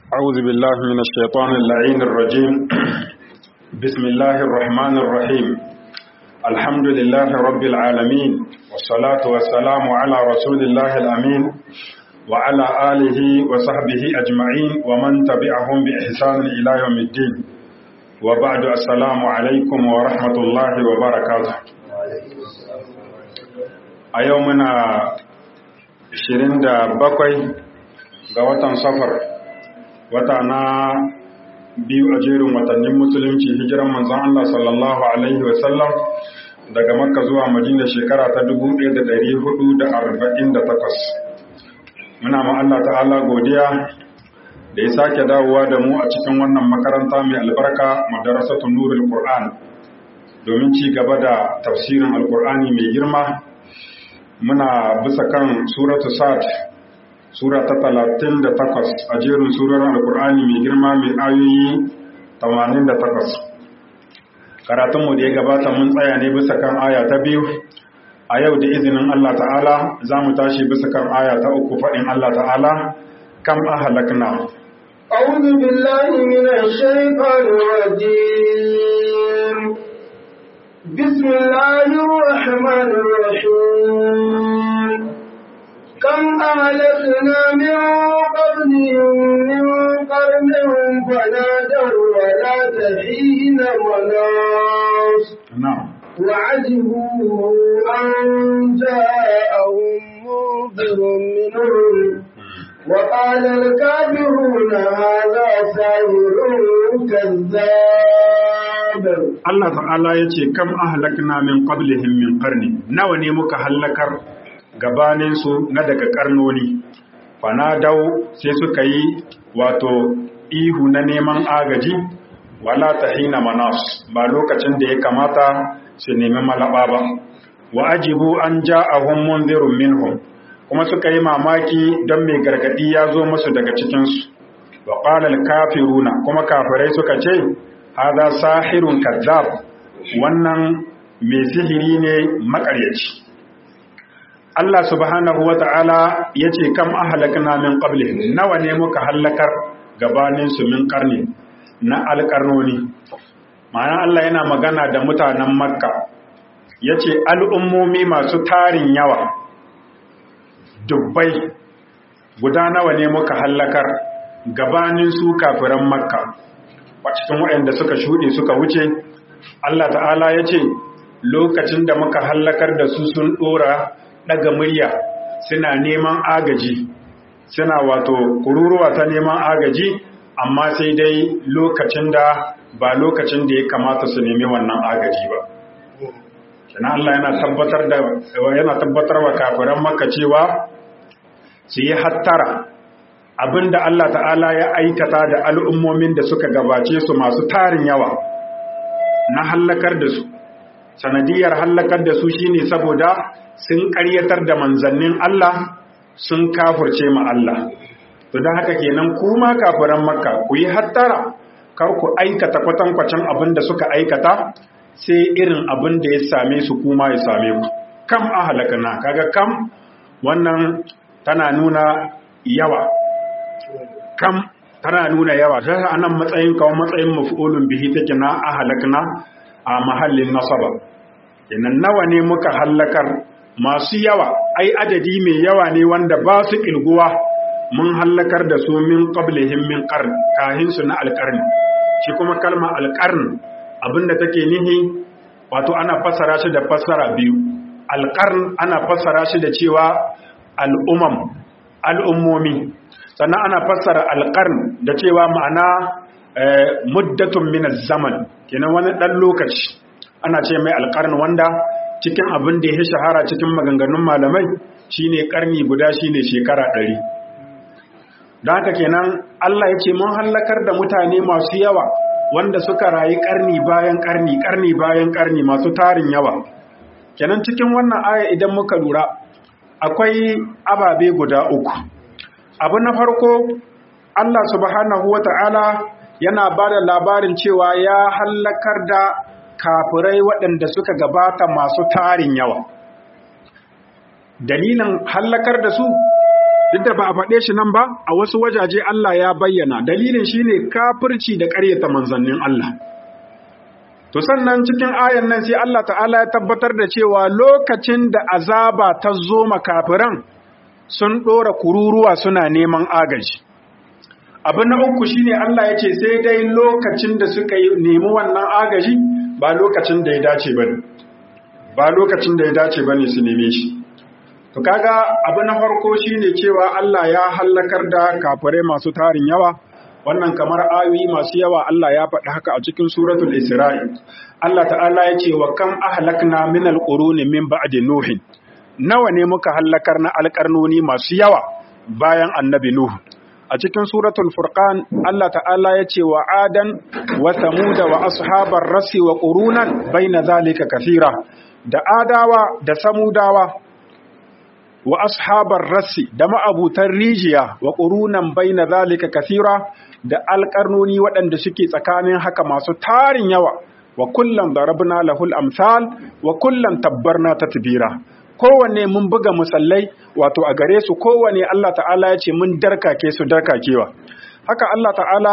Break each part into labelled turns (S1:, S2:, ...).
S1: أعوذ بالله من الشيطان اللعين الرجيم بسم الله الرحمن الرحيم الحمد لله رب العالمين والصلاة والسلام على رسول الله الأمين وعلى آله وصحبه أجمعين ومن تبعهم بإحسان إلى يوم الدين وبعد السلام عليكم ورحمة الله وبركاته أيومنا 27 ga watan safar wata na biyu a jerin watannin musulunci hijiran manzon Allah sallallahu alaihi wasallam daga makka zuwa madina shekara ta 1448 muna ma Allah ta'ala godiya da ya sake dawowa da mu a cikin wannan makaranta mai albarka madarasatun nurul qur'an domin ci gaba da tafsirin alqur'ani mai girma muna bisa kan suratu sad sura ta talatin da takwas a jerin surar alkur'ani mai girma mai ayoyi tamanin da takwas karatunmu da ya gabata mun tsaya ne bisa kan aya ta biyu a yau da izinin allah ta'ala za mu tashi bisa kan aya ta uku faɗin allah ta'ala kam a halakna
S2: أعوذ بالله من الشيطان الرجيم بسم الله الرحمن الرحيم كم أهلكنا من قبلهم من قرن فنادوا ولا تحين مناص
S1: نعم
S2: وعجبوا أن جاءهم منذر منهم وقال الكافرون هذا ساحر كذاب
S1: Allah ta'ala ya ce kam ahlakna min qablihim min qarni nawa ne muka hallakar gabanin su na daga karnoni fanadau sai suka yi wato ihu na neman agaji wala tahina manas ba lokacin da ya kamata su nemi malaba ba wa ajibu an ja'ahum munzirun minhum kuma suka yi mamaki don mai gargadi ya zo musu daga cikin su wa qala al-kafiruna kuma kafirai suka ce hada sahirun kazzab wannan mai sihiri ne makaryaci Allah subhanahu wa ta'ala ya ce kam ahalakna min qablihim nawa ne muka hallakar gabanin su min karni na alƙarnoni ma'ana Allah yana magana da mutanen makka ya ce al'ummomi masu tarin yawa dubbai guda nawa ne muka hallakar gabanin su kafiran makka cikin waɗanda suka shuɗe suka wuce Allah ta'ala ya ce lokacin da muka hallakar da su sun ɗora ɗaga murya suna neman agaji suna wato kururuwa ta neman agaji amma sai dai lokacin da ba lokacin da ya kamata su nemi wannan agaji ba kina Allah yana tabbatar da yana tabbatar wa kafiran maka cewa su yi hattara abinda Allah ta'ala ya aikata da al'ummomin da suka gabace su masu tarin yawa na hallakar da su sanadiyar hallakar da su shine saboda sun ƙaryatar da manzannin Allah sun kafurce ma Allah to don haka kenan kuma kafiran makka ku yi hattara kar ku aikata kwatankwacin abin da suka aikata sai irin abin da ya same su kuma ya same ku kam ahalakana kaga kam wannan tana nuna yawa kam tana nuna yawa ta anan matsayin kawo matsayin maf'ulun bihi take na ahalakna a mahallin nasaba kenan nawa ne muka hallakar masu yawa ai adadi mai yawa ne wanda ba su kilguwa mun hallakar da su min qablihim min qarn kahin su na alqarn shi kuma kalma alqarn abinda take nihi wato ana fassara shi da fassara biyu alqarn ana fassara shi da cewa al'umam al'ummomi sannan ana fassara alqarn da cewa ma'ana muddatun min zaman kenan wani dan lokaci ana ce mai alqarn wanda cikin abin da ya shahara cikin maganganun malamai shine karni guda shine shekara ɗari. don haka kenan Allah ya ce mun hallakar da mutane masu yawa wanda suka rayu karni bayan karni karni bayan karni masu tarin yawa kenan cikin wannan aya idan muka lura akwai ababe guda uku abu na farko Allah subhanahu wata'ala yana ba da labarin cewa ya hallakar da kafirai waɗanda suka gabata masu tarin yawa dalilin hallakar da su duk da ba a faɗe shi nan ba a wasu wajaje Allah ya bayyana dalilin shine kafirci da ƙaryata manzannin Allah to sannan cikin ayan nan sai Allah ta'ala ya tabbatar da cewa lokacin da azaba ta zo makafiran sun ɗora kururuwa suna neman agaji abu na uku shine Allah ya ce sai dai lokacin da suka yi nemi wannan agaji ba lokacin da ya dace bane ba lokacin da ya dace bane su neme shi to kaga abu na farko shine cewa Allah ya hallakar da kafirai masu tarin yawa wannan kamar ayoyi masu yawa Allah ya faɗi haka a cikin suratul Isra'i Allah ta'ala ya ce wa kam ahlakna min alquruni min ba'di nuhin nawa ne muka hallakar na alƙarnoni masu yawa bayan annabi nuhu a cikin suratul furqan Allah ta'ala ya ce wa adan wa samuda wa ashabar rasi wa qurunan baina zalika kathira da adawa da samudawa wa ashabar rasi da ma'abutan rijiya wa qurunan baina zalika kathira da alƙarnoni waɗanda suke tsakanin haka masu tarin yawa wa kullum darabna lahul amsal wa kullum tabbarna tatbira kowanne mun buga musallai wato a gare su kowanne Allah ta'ala ya ce mun darkake su darkakewa haka Allah ta'ala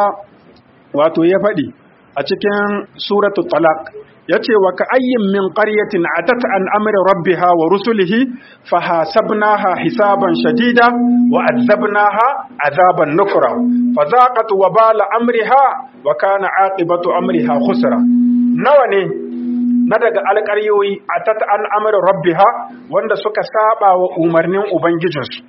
S1: wato ya faɗi a cikin suratul talaq yace wa ka ayyin min qaryatin atat an amri rabbiha wa rusulihi fahasabnaha hisaban shadida wa azabnaha azaban nukra fazaqat wabala amriha wa kana aqibatu amriha khusra nawa ne na daga alƙaryoyi atat an amri rabbiha wanda suka saba wa umarnin ubangijinsu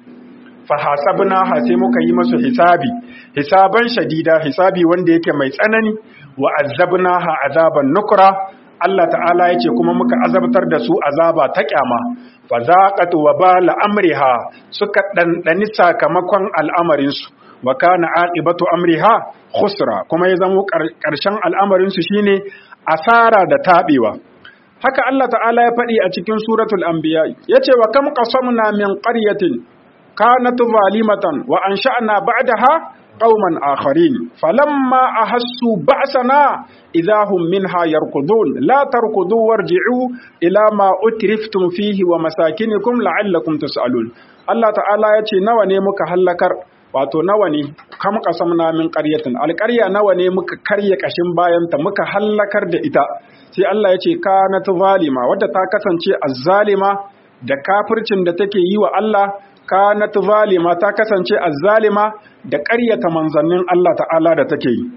S1: fahasabnaha sai muka yi masu hisabi hisaban shadida hisabi wanda yake mai tsanani wa azabnaha azaban nukra Allah ta'ala ya ce kuma muka azabtar da su azaba ta kyama fa zaqat wa bala amriha suka dandani sakamakon al'amarin su wa kana aqibatu amriha khusra kuma ya zama karshen al'amarin su shine asara da tabewa haka Allah ta'ala ya faɗi a cikin suratul anbiya yace wa kam qasamna min qaryatin kanat zalimatan wa ansha'na ba'daha قوما آخرين فلما أحسوا بأسنا إذا هم منها يركضون لا تركضوا وارجعوا إلى ما أترفتم فيه ومساكنكم لعلكم تسألون الله تعالى يتي نواني مك هلكر wato nawa ne kam kasamna min qaryatin alqarya nawa ne muka karye kashin bayanta muka hallakar da ita sai Allah ya ce kanat zalima wadda ta kasance azzalima da kafircin da take yi wa Allah kanat zalima ta kasance azzalima da ƙaryata manzannin Allah ta'ala da take yi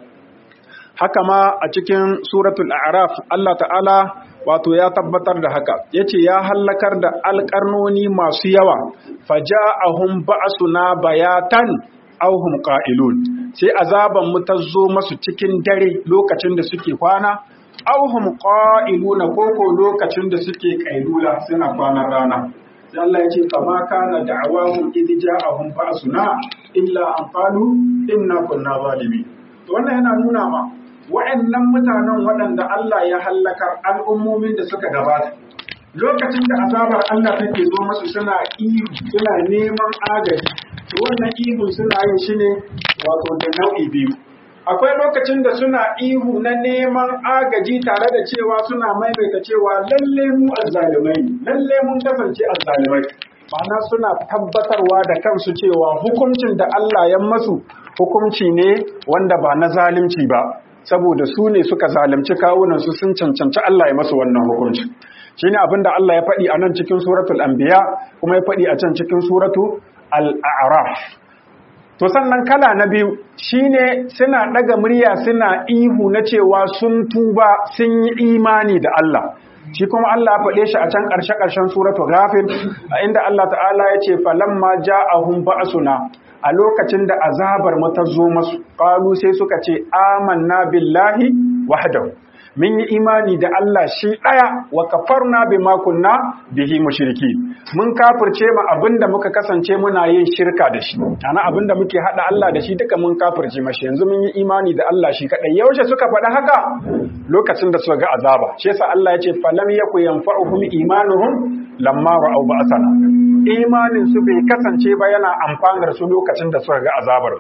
S1: haka ma a cikin suratul a'raf Allah ta'ala wato ya tabbatar da haka yace ya hallakar da alƙarnoni masu yawa faja'ahum ba'suna bayatan aw hum qa'ilun sai azaban mu ta zo masu cikin dare lokacin da suke kwana aw hum qa'iluna koko lokacin da suke kailula suna kwanan rana sai Allah ya ce kama kana da'awahum idh ja'ahum ba'suna illa an qalu inna kunna zalimin to wannan yana nuna ma wa'annan mutanen waɗanda Allah ya hallakar al'ummomin da suka gabata lokacin da azabar Allah take zo masu suna ihu suna neman agaji to wannan ihun suna yin shi ne wato da nau'i biyu akwai lokacin da suna ihu na neman agaji tare da cewa suna maimaita cewa lalle mu azzalumai lalle mun kasance azzalumai ma'ana suna tabbatarwa da kansu cewa hukuncin da Allah ya masu hukunci ne wanda ba na zalunci ba saboda su ne suka zalunci kawunansu sun cancanci Allah ya masu wannan hukunci shine abinda Allah ya faɗi a nan cikin suratul anbiya kuma ya faɗi a can cikin suratu al-a'raf to sannan kala na biyu shine suna ɗaga murya suna ihu na cewa sun tuba sun yi imani da Allah shi kuma Allah ya faɗe shi a can ƙarshe ƙarshen suratu ghafir a inda Allah ta'ala ya ce falamma ja'ahum ba'suna a lokacin da azabar mu ta zo masu qalu sai suka ce amanna billahi wahdahu mun yi imani da Allah shi ɗaya wa kafarna bima kunna bihi mushriki mun kafirce mu abinda muka kasance muna yin shirka da shi ana abinda muke hada Allah da shi duka mun kafirce mashi yanzu mun yi imani da Allah shi kadai yaushe suka faɗa haka lokacin da suka ga azaba shi yasa Allah ya ce falam yaku yanfa'uhum imanuhum lamma ra'aw ba'sana imanin su bai kasance ba yana amfanar su lokacin da suka ga azabar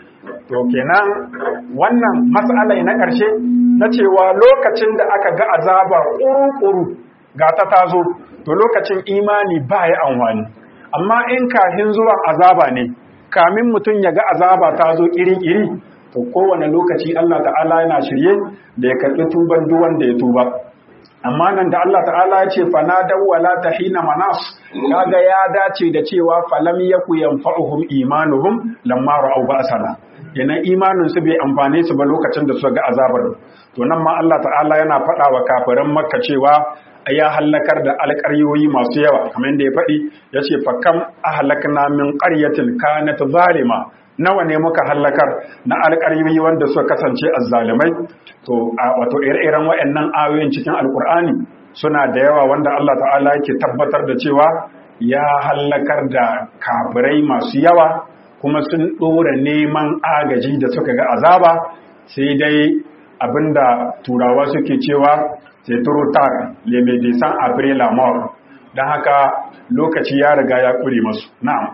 S1: to kenan wannan matsalai na ƙarshe na cewa lokacin da aka ga azaba ƙuru-ƙuru ga ta tazo to lokacin imani ba ya amfani amma in kafin zuwan azaba ne kamin mutum ya ga azaba ta zo iri-iri to kowane lokaci Allah ta'ala yana shirye da ya karɓi tuban duk wanda ya tuba amma nan da Allah ta'ala ya ce fana dawwala tahina manas kaga ya dace da cewa falam yaku yanfa'uhum imanuhum lamma ra'aw ba'sana yana imanin su bai amfane su ba lokacin da suka ga azabar to nan ma Allah ta'ala yana faɗa wa kafiran makka cewa ya hallakar da alƙaryoyi masu yawa kamar da ya faɗi ya ce fakam ahlakna min qaryatin kanat zalima nawa ne muka hallakar na alƙaryoyi wanda suka kasance azzalimai to wato ire-iren waɗannan ayoyin cikin alƙur'ani suna da yawa wanda Allah ta'ala yake tabbatar da cewa ya hallakar da kafirai masu yawa kuma sun ɗora neman agaji da suka ga azaba sai dai abinda turawa suke cewa c'est trop tard les médecins après la mort don haka lokaci ya riga ya kure masu na'am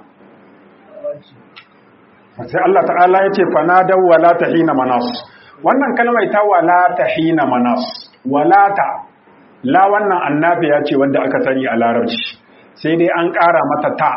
S1: sai Allah ta'ala ya ce fanadaw wala tahina manas wannan kalmar ta wala tahina manas walata la wannan annabi ya ce wanda aka sani a larabci sai dai an ƙara mata ta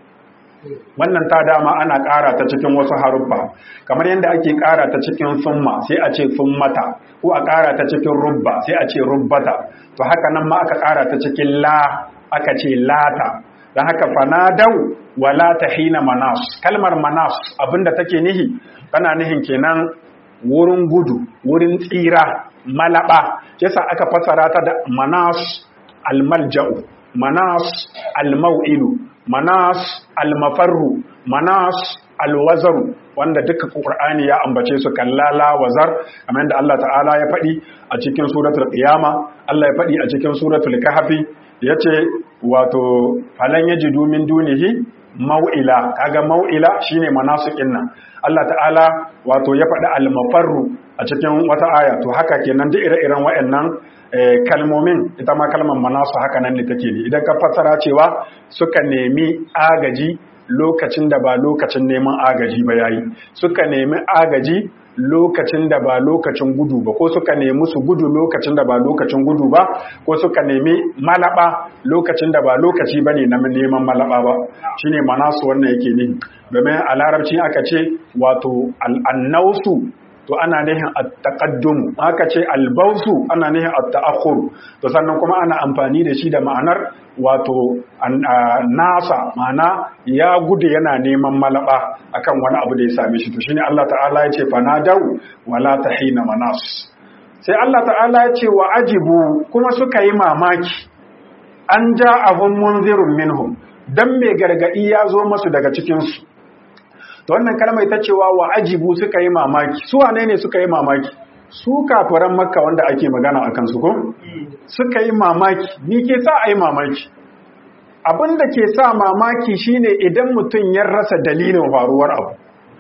S1: wannan ta dama ana ƙara ta cikin wasu haruffa kamar yadda ake ƙara ta cikin summa sai a ce summata ko a ƙara ta cikin rubba sai a ce rubbata to haka nan ma aka ƙara ta cikin la aka ce lata don haka fanadau wala hina manas kalmar manas abinda take nihi tana nihin kenan wurin gudu wurin tsira malaba yasa aka fasara ta da manas almalja'u manas almau'ilu manas almafarru manas alwazaru wanda duka qur'ani ya ambace su kallala wazar kamar yadda Allah ta'ala ya faɗi a cikin suratul qiyama Allah ya faɗi a cikin suratul kahfi yace wato falan yajidu min dunihi mau'ila kaga mau'ila shine manasukin nan Allah ta'ala wato ya faɗi almafarru a cikin wata aya to haka kenan duk ire-iren waɗannan kalmomin ita ma kalmar manasu haka nan ne take ne idan ka fassara cewa suka nemi agaji lokacin da ba lokacin neman agaji ba yayi suka nemi agaji lokacin da ba lokacin gudu ba ko suka nemi su gudu lokacin da ba lokacin gudu ba ko suka nemi malaba lokacin da ba lokaci bane na neman malaba ba shine manasu wannan yake ne domin a larabci aka ce wato al'annausu to ana nihin at-taqaddum aka ce albausu ana nihin at-ta'akhur to sannan kuma ana amfani da shi da ma'anar wato nasa ma'ana ya gudu yana neman malaba akan wani abu da ya same shi to shine Allah ta'ala ya ce fanadau wala tahina manas sai Allah ta'ala ya ce wa ajibu kuma suka yi mamaki an ja abun munzirun minhum dan mai gargadi ya zo masu daga cikin su to wannan kalmar ta cewa wa ajibu suka yi mamaki su wane ne suka yi mamaki su kafiran makka wanda ake magana akan su ko suka yi mamaki ni ke sa a yi mamaki abin da ke sa mamaki shine idan mutum ya rasa dalilin faruwar abu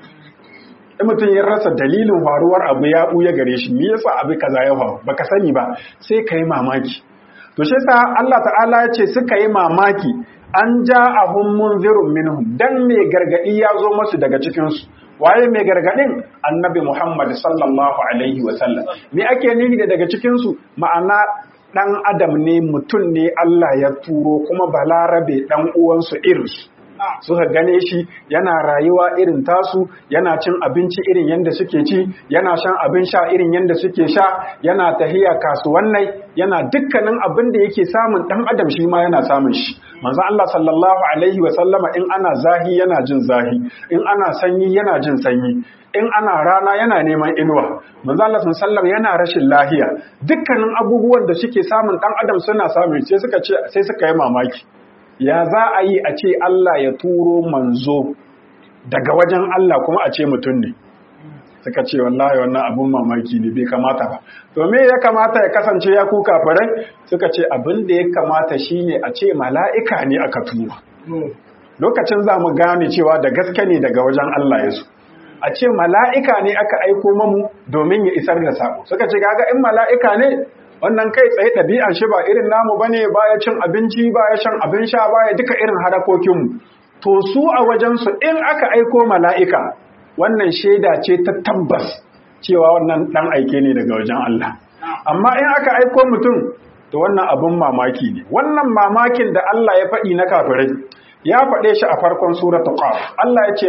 S1: in mutum ya rasa dalilin faruwar abu ya buya gare shi me yasa abu kaza ya faru baka sani ba sai ka yi mamaki to shi yasa Allah ta'ala ya ce suka yi mamaki an ja ahun munzirun minhum dan mai gargadi ya zo masu daga cikinsu waye mai gargadin annabi Muhammad sallallahu alaihi wa sallam me ake nufi da daga cikinsu ma'ana dan adam ne mutum ne Allah ya turo kuma balarabe dan uwansu irinsu suka gane shi yana rayuwa irin tasu yana cin abinci irin yadda suke ci yana shan abin sha irin yadda suke sha yana tahiya kasuwannai yana dukkanin abin da yake samun dan adam shi ma yana samun shi manzo Allah sallallahu alaihi wa sallama in ana zahi yana jin zahi in ana sanyi yana jin sanyi in ana rana yana neman inuwa manzo Allah sallallahu yana rashin lahiya dukkanin abubuwan da suke samun dan adam suna samun sai suka ce sai suka yi mamaki ya za a yi a ce Allah ya turo manzo daga wajen Allah kuma a ce mutum ne suka ce wallahi wannan abun mamaki ne bai kamata ba to me ya kamata ya kasance ya kuka farai suka ce abin da ya kamata shine a ce mala'ika ne aka tura lokacin za mu gane cewa da gaske ne daga wajen Allah ya zo a ce mala'ika ne aka aiko mamu domin ya isar da sako suka ce gaga in mala'ika ne wannan kai tsaye ɗabi'an shi ba irin namu ba ne baya cin abinci baya shan abin sha baya duka irin harakokinmu to su a wajensu in aka aiko mala'ika wannan shaida ce ta tabbas cewa wannan ɗan aike ne daga wajen Allah amma in aka aiko mutum to wannan abin mamaki ne wannan mamakin da Allah ya faɗi na kafirai ya faɗe shi a farkon suratul qaf Allah ya ce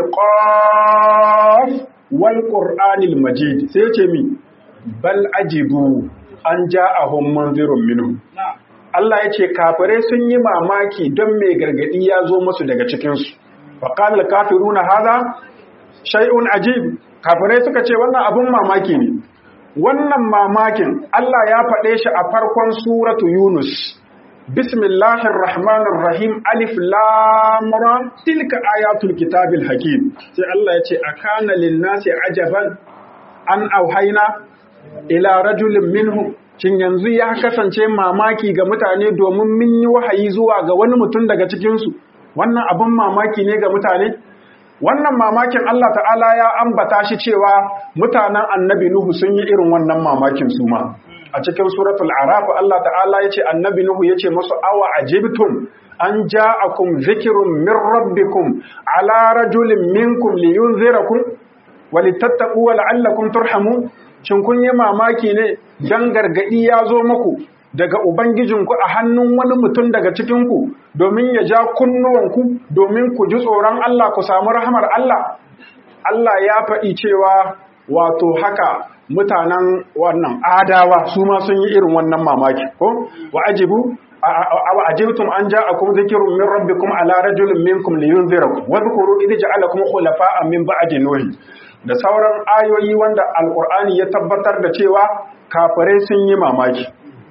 S1: qaf wal qur'anil majid sai ya ce mi bal ajibu an ja'ahum munzirun minhum Allah ya ce kafirai sun yi mamaki don mai gargadi ya zo musu daga cikinsu. Faƙal kafiruna haza shay'un ajib kafirai suka ce wannan abun mamaki ne. Wannan mamakin Allah ya faɗe shi a farkon suratu Yunus. Bismillahir Rahmanir Rahim Alif Lam Ra tilka ayatul kitabil hakim. Sai Allah ya ce akana lin-nasi ajaban an auhaina ila rajulin minhum shin yanzu ya kasance mamaki ga mutane domin mun yi wahayi zuwa ga wani mutum daga cikinsu wannan abin mamaki ne ga mutane wannan mamakin Allah ta'ala ya ambata shi cewa mutanen annabi Nuhu sun yi irin wannan mamakin su ma a cikin suratul araf Allah ta'ala ya ce annabi Nuhu ya ce musu awa ajibtum an ja'akum zikrun min rabbikum ala rajulin minkum liyunzirakum walittattaqu wa la'allakum turhamun shin kun yi mamaki ne dan gargadi ya zo muku daga ubangijinku a hannun wani mutum daga cikinku domin ya ja kunnuwanku domin ku ji tsoron Allah ku samu rahamar Allah Allah ya faɗi cewa wato haka mutanen wannan adawa su ma sun yi irin wannan mamaki ko wa ajibu awa ajibtum an ja'akum dhikrun min rabbikum ala rajulin minkum liyunzirakum wa dhkuru idh ja'alakum khulafa'a min ba'di nuh da sauran ayoyi wanda alkur'ani ya tabbatar da cewa kafirai sun yi mamaki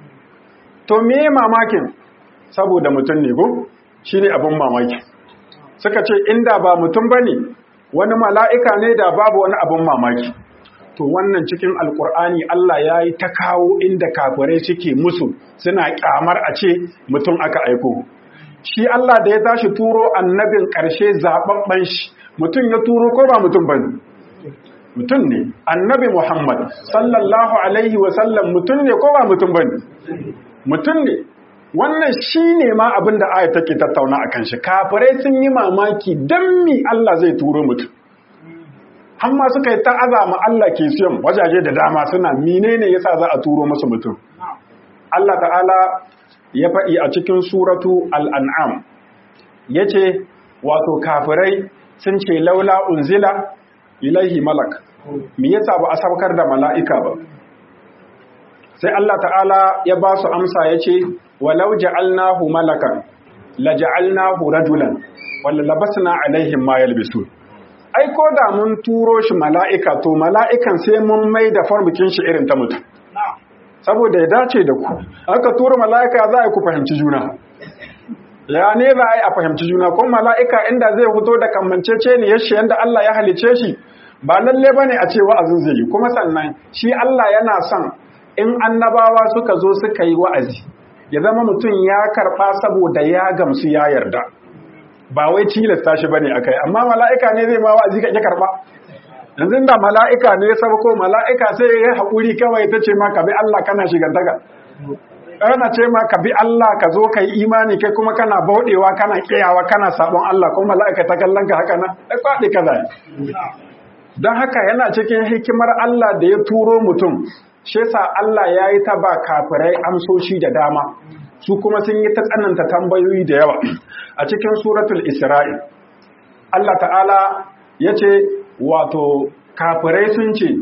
S1: to me mamakin saboda mutum ne ko shine abin mamaki suka ce inda ba mutum bane wani mala'ika ne da babu wani abin mamaki to wannan cikin alkur'ani Allah ya yi ta kawo inda kafirai suke musu suna kyamar a ce mutum aka aiko shi Allah da ya tashi turo annabin ƙarshe zaɓaɓɓen shi mutum ya turo ko ba mutum bane mutum ne annabi Muhammad sallallahu alaihi wasallam mutum ne ko ba mutum bane mutum ne wannan shine ma abin da aya take tattauna akan shi kafirai sun yi mamaki dan mi Allah zai turo mutum amma suka yi ta azama Allah ke siyan wajaje da dama suna menene yasa za a turo musu mutum Allah ta'ala ya faɗi a cikin suratu al-an'am yace wato kafirai sun ce laula unzila ilaihi malak me yasa ba a saukar da mala'ika ba sai Allah ta'ala ya ba su amsa yace walau ja'alnahu malakan la ja'alnahu rajulan wala labasna alaihim ma yalbisun ai ko da mun turo shi mala'ika to mala'ikan sai mun mai da farmukin shi irin ta mutum saboda ya dace da ku aka turo mala'ika za a ku fahimci juna ya ne za a yi a fahimci juna kuma mala'ika inda zai fito da kamancece ne yashi yadda Allah ya halice shi ba lalle ba ne a ce wa'azin zai yi kuma sannan shi Allah yana son in annabawa suka zo suka yi wa'azi ya zama mutum ya karɓa saboda ya gamsu ya yarda ba wai tilasta shi bane akai amma mala'ika ne zai ma wa'azi ka karɓa yanzu da mala'ika ne ya ko mala'ika sai ya haƙuri kawai ta ce ma ka bi Allah kana shigantaka ana ce ma ka bi Allah ka zo ka yi imani kai kuma kana bauɗewa kana ƙiyawa kana sabon Allah kuma mala'ika ta kallon ka haka nan ai kwaɗi ka zai don haka yana cikin hikimar Allah da ya turo mutum shi yasa Allah ya yi ta ba kafirai amsoshi da dama su kuma sun yi ta tsananta tambayoyi da yawa a cikin suratul isra'il Allah ta'ala ya ce wato kafirai sun ce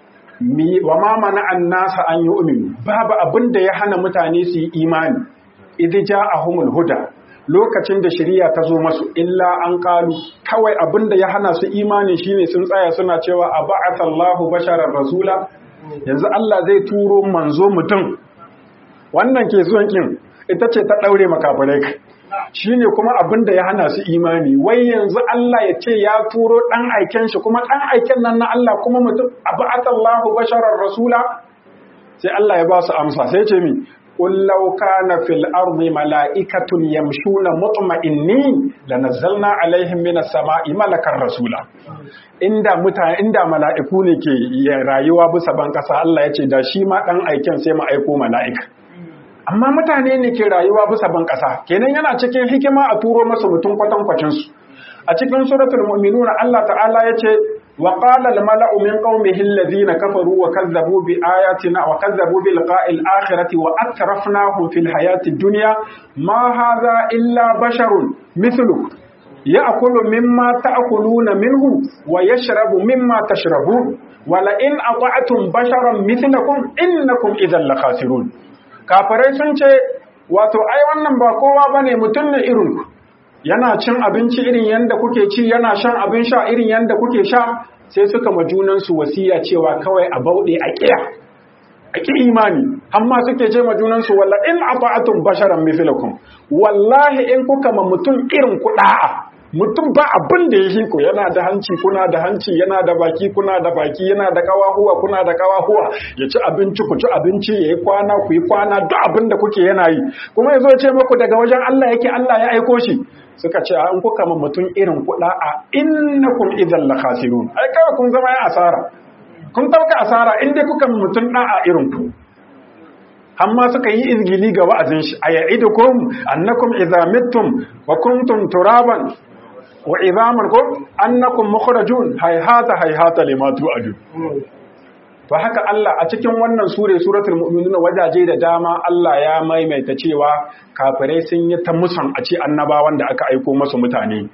S1: wa ma mana an nasa an yi uminu babu abin da ya hana mutane su yi imani idh ja'ahumul huda lokacin da shari'a ta zo masu illa an kalu kawai abin da ya hana su imani shine sun tsaya suna cewa a ba'athallahu basharar rasula yanzu Allah zai turo manzo mutum wannan ke zuwan kin ita ce ta daure makafirai kai shine kuma abin da ya hana su imani wai yanzu Allah ya ce ya turo dan aiken shi kuma dan aiken nan na Allah kuma mutum aba'atallahu basharar rasula sai Allah ya ba su amsa sai ce mi qul law kana fil ardi mala'ikatun yamshuna mutma'innin lanazzalna alaihim minas sama'i malakar rasula inda mutane inda mala'iku ne ke rayuwa bisa ban kasa Allah ya ce da shi ma dan aiken sai mu aiko mala'ika amma mutane ne ke rayuwa bisa ban ƙasa kenan yana cikin hikima a turo masa mutum kwatankwacin su a cikin suratul mu'minuna Allah ta'ala yace wa qala al mala'u min qaumihi alladhina kafaru wa kazzabu bi ayatina wa kazzabu bi liqa'il akhirati wa atrafnahum fil hayati dunya ma hadha illa basharun mithluk ya'kulu mimma ta'kuluna minhu wa yashrabu mimma tashrabun wala in ata'tum basharan mithlakum innakum idhan lakhasirun kafirai sun ce wato ai wannan ba kowa bane mutum ne irin ku yana cin abinci irin yanda kuke ci yana shan abin sha irin yanda kuke sha sai suka ma junansu wasiya cewa kawai a bauɗe a ƙiya a ƙi imani amma suke ce ma junansu walla in ata'atum basharan mithlakum wallahi in kuka ma mutum irin ku da'a mutum ba abin da ya ku yana da hanci kuna da hanci yana da baki kuna da baki yana da kawahuwa kuna da kawahuwa ya ci abinci ku ci abinci ya yi kwana ku yi kwana duk abin da kuke yana yi kuma ya zo ce muku daga wajen Allah yake Allah ya aiko shi suka ce an kuka ma mutum irin kuɗa a innakum idan la khasirun ai kawai kun zama ya asara kun tauka asara in dai kuka ma mutum da'a irin ku amma suka yi izgili ga wa'azin shi aya'idukum annakum idza mittum wa kuntum turaban wa idhaman kum annakum mukhrajun hayhata hayhata lima tu'adu to haka Allah a cikin wannan sure suratul mu'minun wajaje da dama Allah ya maimaita cewa kafirai sun yi ta musan a ce annabawan da aka aiko masu mutane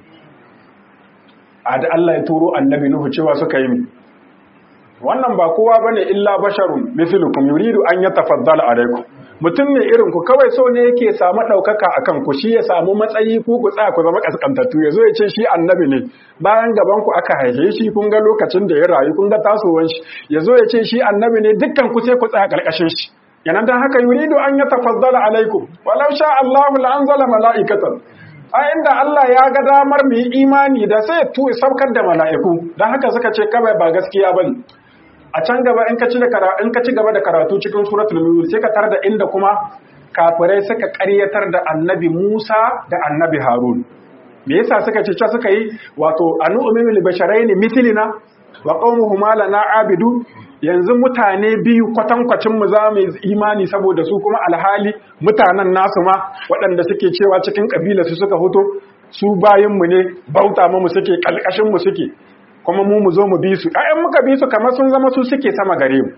S1: a da Allah ya turo annabi Nuhu cewa suka yi wannan ba kowa bane illa basharun mithlukum yuridu an yatafaddala alaykum mutum ne irin ku kawai so ne yake samu ɗaukaka a kan ku shi ya samu matsayi ku ku tsaya ku zama ƙasƙantattu ya zo ya ce shi annabi ne bayan gaban ku aka haife shi kun ga lokacin da ya rayu kun ga tasowar shi ya zo ya ce shi annabi ne dukkan ku sai ku tsaya ƙarƙashin shi yana dan haka yuridu an ya tafaddala alaikum walau sha Allahu la anzala mala'ikatan a inda Allah ya ga damar mu yi imani da sai tu saukar da mala'iku dan haka suka ce kawai ba gaskiya bane a can gaba in ka ci in ka ci gaba da karatu cikin suratul mulk sai ka tar da inda kuma kafirai suka ƙaryatar da annabi Musa da annabi Harun me yasa suka ce suka yi wato anu umil basharain mithlina wa qaumuhuma lana abidu yanzu mutane biyu kwatankwacin mu za mu imani saboda su kuma alhali mutanen nasu ma waɗanda suke cewa cikin kabila su suka hoto su bayin mu ne bauta mu suke kalkashin mu suke kuma mu mu zo mu bi su ƴaƴan muka bi su kamar sun zama su suke sama gare mu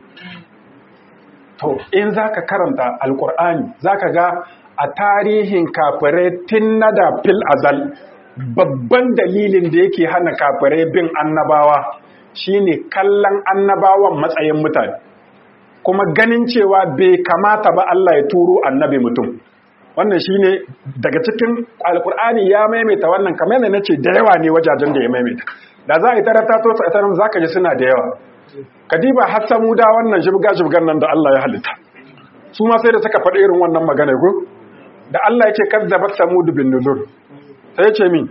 S1: to in zaka karanta alqur'ani zaka ga a tarihin kafirai tun na da fil azal babban dalilin da yake hana kafirai bin annabawa shine kallon annabawan matsayin mutane kuma ganin cewa bai kamata ba Allah ya turo annabi mutum wannan shine daga cikin alkur'ani ya maimaita wannan kamar yadda nace da yawa ne wajajen da ya maimaita da za a yi tarata to tsatanin za ka ji suna da yawa kadiba har samu da wannan shibga-shibgan nan da Allah ya halitta su ma sai da suka faɗi irin wannan magana ko da Allah yake kazzabat samud bin nuzur sai ce min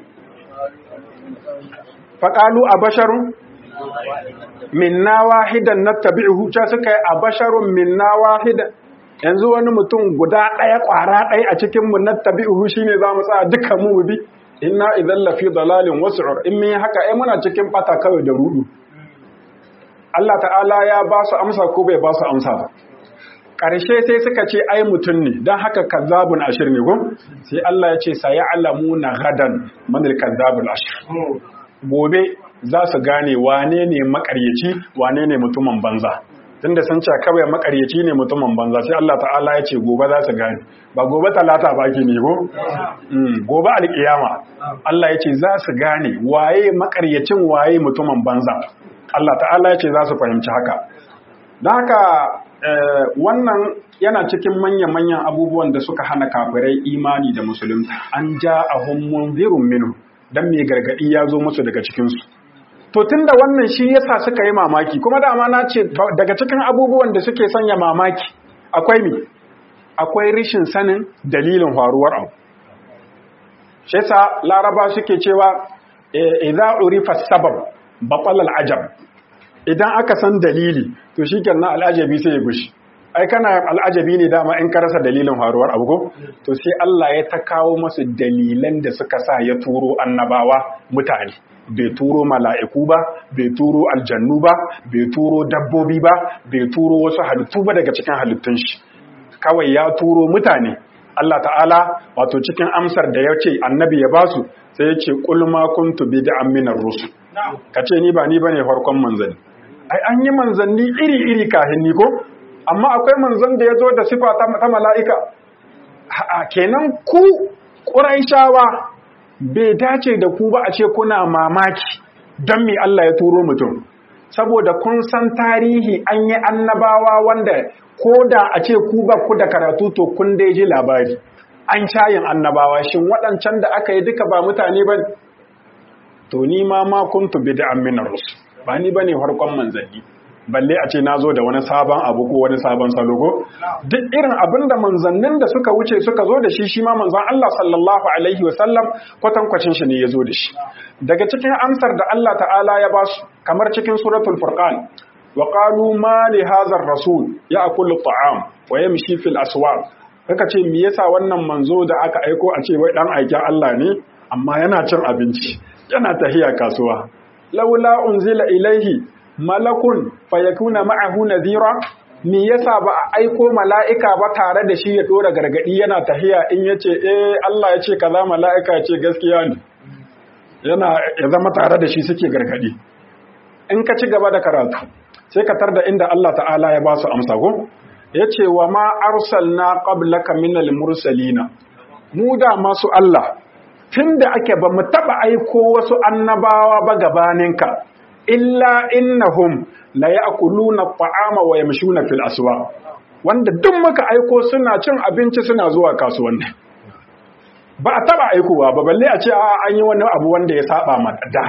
S1: faqalu abasharun minna wahidan nattabi'uhu cha suka yi abasharun minna wahidan yanzu wani mutum guda ɗaya ƙwara ɗaya a cikin mu nattabi'uhu shine za mu tsaya dukkan mu bi inna idan lafi dalalin wasu'ur in mun haka ai muna cikin bata kawai da rudu Allah ta'ala ya ba su amsa ko bai ba su amsa ba ƙarshe sai suka ce ai mutum ne don haka kazzabun ashir ne gun sai Allah ya ce saya'lamuna gadan manil kazzabul ashir gobe za su gane wane ne makaryaci wane ne mutumin banza tunda sun ce kawai makaryaci ne mutumin banza sai Allah ta'ala ya ce gobe za su gane ba gobe talata ba ke ne ko gobe alkiyama Allah ya ce za su gane waye makaryacin waye mutumin banza Allah ta'ala ya ce za su fahimci haka don haka wannan yana cikin manya-manyan abubuwan da suka hana kafirai imani da musulunta an ja a munzirun minu don mai gargadi ya zo musu daga cikinsu to tun da wannan shi yasa suka yi mamaki kuma dama na ce daga cikin abubuwan da suke sanya mamaki akwai mi akwai rishin sanin dalilin faruwar abu shi yasa laraba suke cewa idza urifa sabab batal al'ajab idan aka san dalili to shikenan al'ajabi sai ya gushi ai kana al'ajabi ne dama in ka rasa dalilin faruwar abu ko to sai Allah ya ta kawo masu dalilan da suka sa ya turo annabawa mutane bai turo mala'iku ba bai turo aljannu ba bai turo dabbobi ba bai turo wasu halittu ba daga cikin halittun shi kawai ya turo mutane Allah ta'ala wato cikin amsar da ya ce annabi ya basu sai ya ce kulma kuntu bid'an minar rusul kace ni ba ni bane farkon manzanni ai an yi manzanni iri-iri kahin ni ko amma akwai manzon da ya zo da sifa ta mala'ika kenan ku ƙuraishawa bai dace da ku ba a ce kuna mamaki don me Allah ya turo mutum saboda kun san tarihi an yi annabawa wanda ko da a ce ku ba ku da karatu to kun dai ji labari an cayin annabawa shin waɗancan da aka yi duka ba mutane ba to ni ma ma kuntu bid'an min rusul ba ni bane farkon manzanni balle a ce na zo da wani sabon abu ko wani sabon salo ko duk irin abin da manzannin da suka wuce suka zo da shi shi ma manzan Allah sallallahu alaihi wasallam kwatankwacin shi ne ya zo da shi daga cikin amsar da Allah ta'ala ya ba su kamar cikin suratul furqan wa qalu ma li hadha rasul ya'kulu at'am wa yamshi fil aswaq kaka ce me yasa wannan manzo da aka aiko a ce wai dan aikin Allah ne amma yana cin abinci yana tahiya kasuwa laula unzila ilaihi malakun fayakuna ma'ahu nadhira me yasa ba a aiko mala'ika ba tare da shi ya dora gargadi yana tahiya in yace eh Allah ya ce kaza mala'ika ce gaskiya ne yana ya zama tare da shi suke gargadi in ka ci gaba da karatu sai ka tarda inda Allah ta'ala ya ba su amsa go yace wa ma arsalna qablaka minal mursalina mu da masu Allah tunda ake ba mu taba aiko wasu annabawa ba gabaninka illa innahum la ya'kuluna at'ama wa yamshuna fil aswaq wanda duk muka aiko suna cin abinci suna zuwa kasuwanni ba a taba aikowa ba balle a ce a an yi wani abu wanda ya saba mata da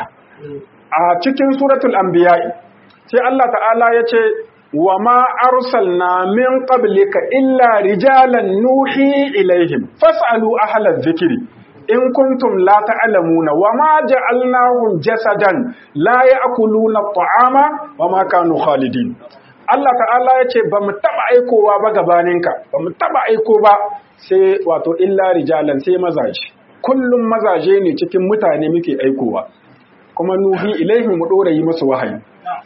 S1: a cikin suratul anbiya sai Allah ta'ala ya ce wa ma arsalna min qablika illa rijalan nuhi ilaihim fas'alu ahla dhikri in kuntum la ta'lamuna wa ma ja'alnahum jasadan la ya'kuluna at'ama wa ma kanu khalidin Allah ta'ala ya ce ba mu taba aikowa ba gabaninka ba mu taba aiko ba sai wato illa rijalan sai mazaje kullum mazaje ne cikin mutane muke aikowa kuma nuhi ilaihi mu dora yi musu wahayi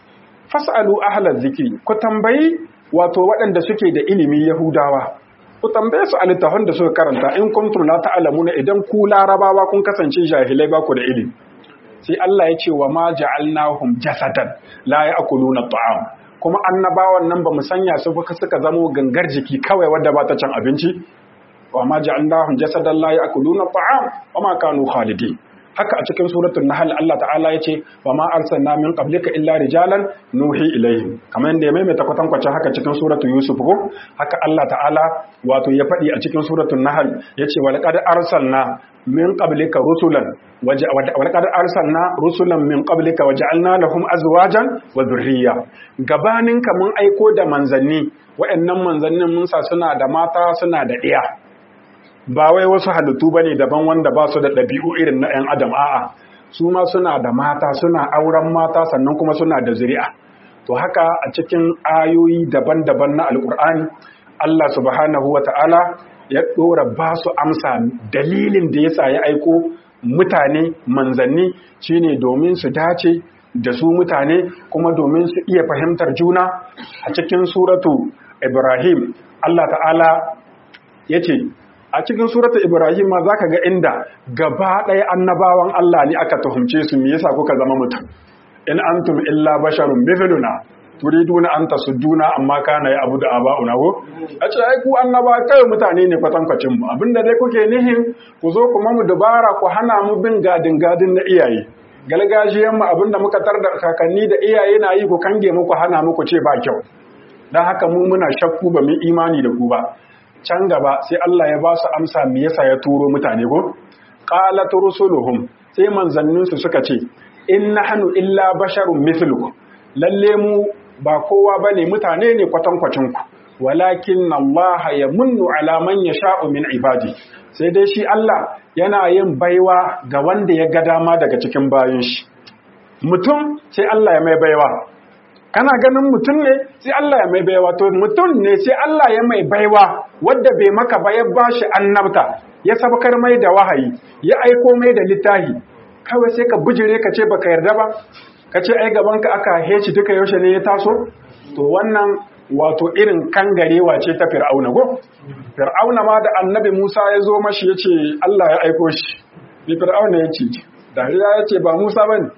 S1: fas'alu ahla zikri ku tambayi wato waɗanda suke da ilimi yahudawa ku tambaye su a littafin da suka karanta in kuntum la ta'lamuna idan ku larabawa kun kasance jahilai ba ku da ilimi sai Allah ya ce wa ma ja'alnahum jasadan la ya'kuluna at'am kuma annabawan nan ba mu sanya su ba suka zamo gangar jiki kawai wadda ba ta cin abinci wa ma ja'alnahum jasadan la ya'kuluna at'am wa ma kanu khalidin haka a cikin suratul nahl Allah ta'ala yace wa ma arsalna min qablika illa rijalan nuhi ilaihim kamar yadda ya maimaita kwatankwacin haka cikin suratul yusuf ko haka Allah ta'ala wato ya faɗi a cikin suratul nahl yace wa laqad arsalna min qablika rusulan wa laqad arsalna rusulan min qablika wa ja'alna lahum azwajan wa dhurriyya gabanin ka mun aiko da manzanni wa'annan manzannin mun sa suna da mata suna da ɗiya ba wai wasu halittu ba ne daban wanda ba su da ɗabi'u irin na 'yan adam a'a su ma suna da mata suna auren mata sannan kuma suna da zuri'a to haka a cikin ayoyi daban-daban na alkur'ani Allah subhanahu wa ta'ala ya ɗora ba su amsa dalilin da ya ya aiko mutane manzanni shine domin su dace da su mutane kuma domin su iya fahimtar juna a cikin suratu ibrahim Allah ta'ala ya ce a cikin surata Ibrahim za ka ga inda gaba ɗaya annabawan Allah ne aka tuhumce su me yasa kuka zama mutum in antum illa basharun mithluna turiduna an tasudduna amma kana ya abudu aba'una ko a ce ai ku annaba kai mutane ne kwatankwacin mu abinda dai kuke nihin ku zo kuma mu dubara ku hana mu bin gadin gadin na iyaye galgajiyan mu abinda muka tar da kakanni da iyaye na yi ku kange muku hana muku ce ba kyau dan haka mu muna shakku ba mu imani da ku ba can gaba sai Allah ya ba su amsa me yasa ya turo mutane ko qalat rusuluhum sai manzannin su suka ce in nahnu illa basharun mithlukum lalle mu ba kowa bane mutane ne kwatankwacin ku walakin Allah yamunnu ala man yasha'u min ibadi sai dai shi Allah yana yin baiwa ga wanda ya ga dama daga cikin bayin shi mutum sai Allah ya mai baiwa kana ganin mutum ne sai Allah ya mai baiwa to mutum ne sai Allah ya mai baiwa wadda bai maka ba ya bashi annabta ya sabkar mai da wahayi ya aiko mai da littahi kawai sai ka bijire ka ce baka yarda ba ka ce ai gaban ka aka heci duka yaushe ne ya taso to wannan wato irin kangarewa ce ta fir'auna go fir'auna ma da annabi Musa ya zo mashi ya ce Allah ya aiko shi ni fir'auna ya ce dariya ya ce ba Musa bane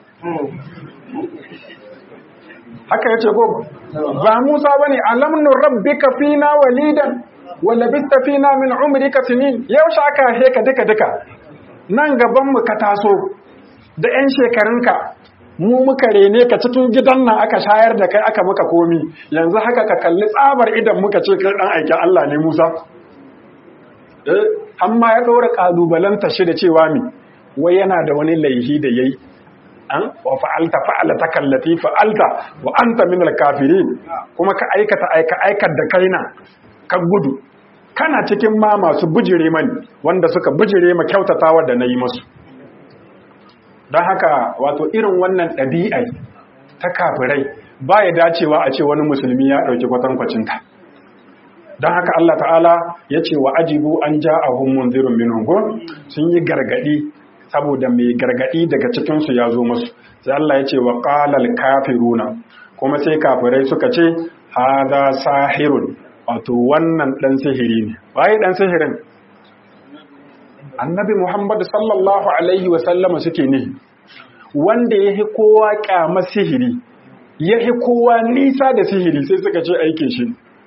S1: haka ya ce ko ba Musa bane alamnu rabbika fina walidan wa labista fina min umrika sinin yaushe aka heka duka duka nan gabanmu ka taso da 'yan shekarunka mu muka rene ka cikin gidan nan aka shayar da kai aka maka komi yanzu haka ka kalli tsabar idan muka ce kai dan aikin Allah ne Musa eh amma ya ɗora kalubalanta shi da cewa mi wai yana da wani laihi da yayi an wa fa'alta fa'alata kallati fa'alta wa anta min al-kafirin kuma ka aikata aika aikar da kaina ka gudu kana cikin ma masu bujire mani wanda suka bujire ma kyautatawa da nayi musu don haka wato irin wannan ɗabi'ai ta kafirai ba ya dacewa a ce wani musulmi ya ɗauki kwatankwacinta don haka Allah ta'ala ya ce wa ajibu an ja a hummun zirin minhungo sun yi gargaɗi saboda mai gargaɗi daga cikinsu ya zo musu sai Allah ya ce wa ƙalal kafiruna kuma sai kafirai suka ce haza sahirun wato wannan ɗan sihiri ne waye ɗan sihirin annabi Muhammad sallallahu Alaihi wasallama suke ne wanda ya hi kowa kyamar sihiri ya hi kowa nisa da sihiri sai suka ce aikin shi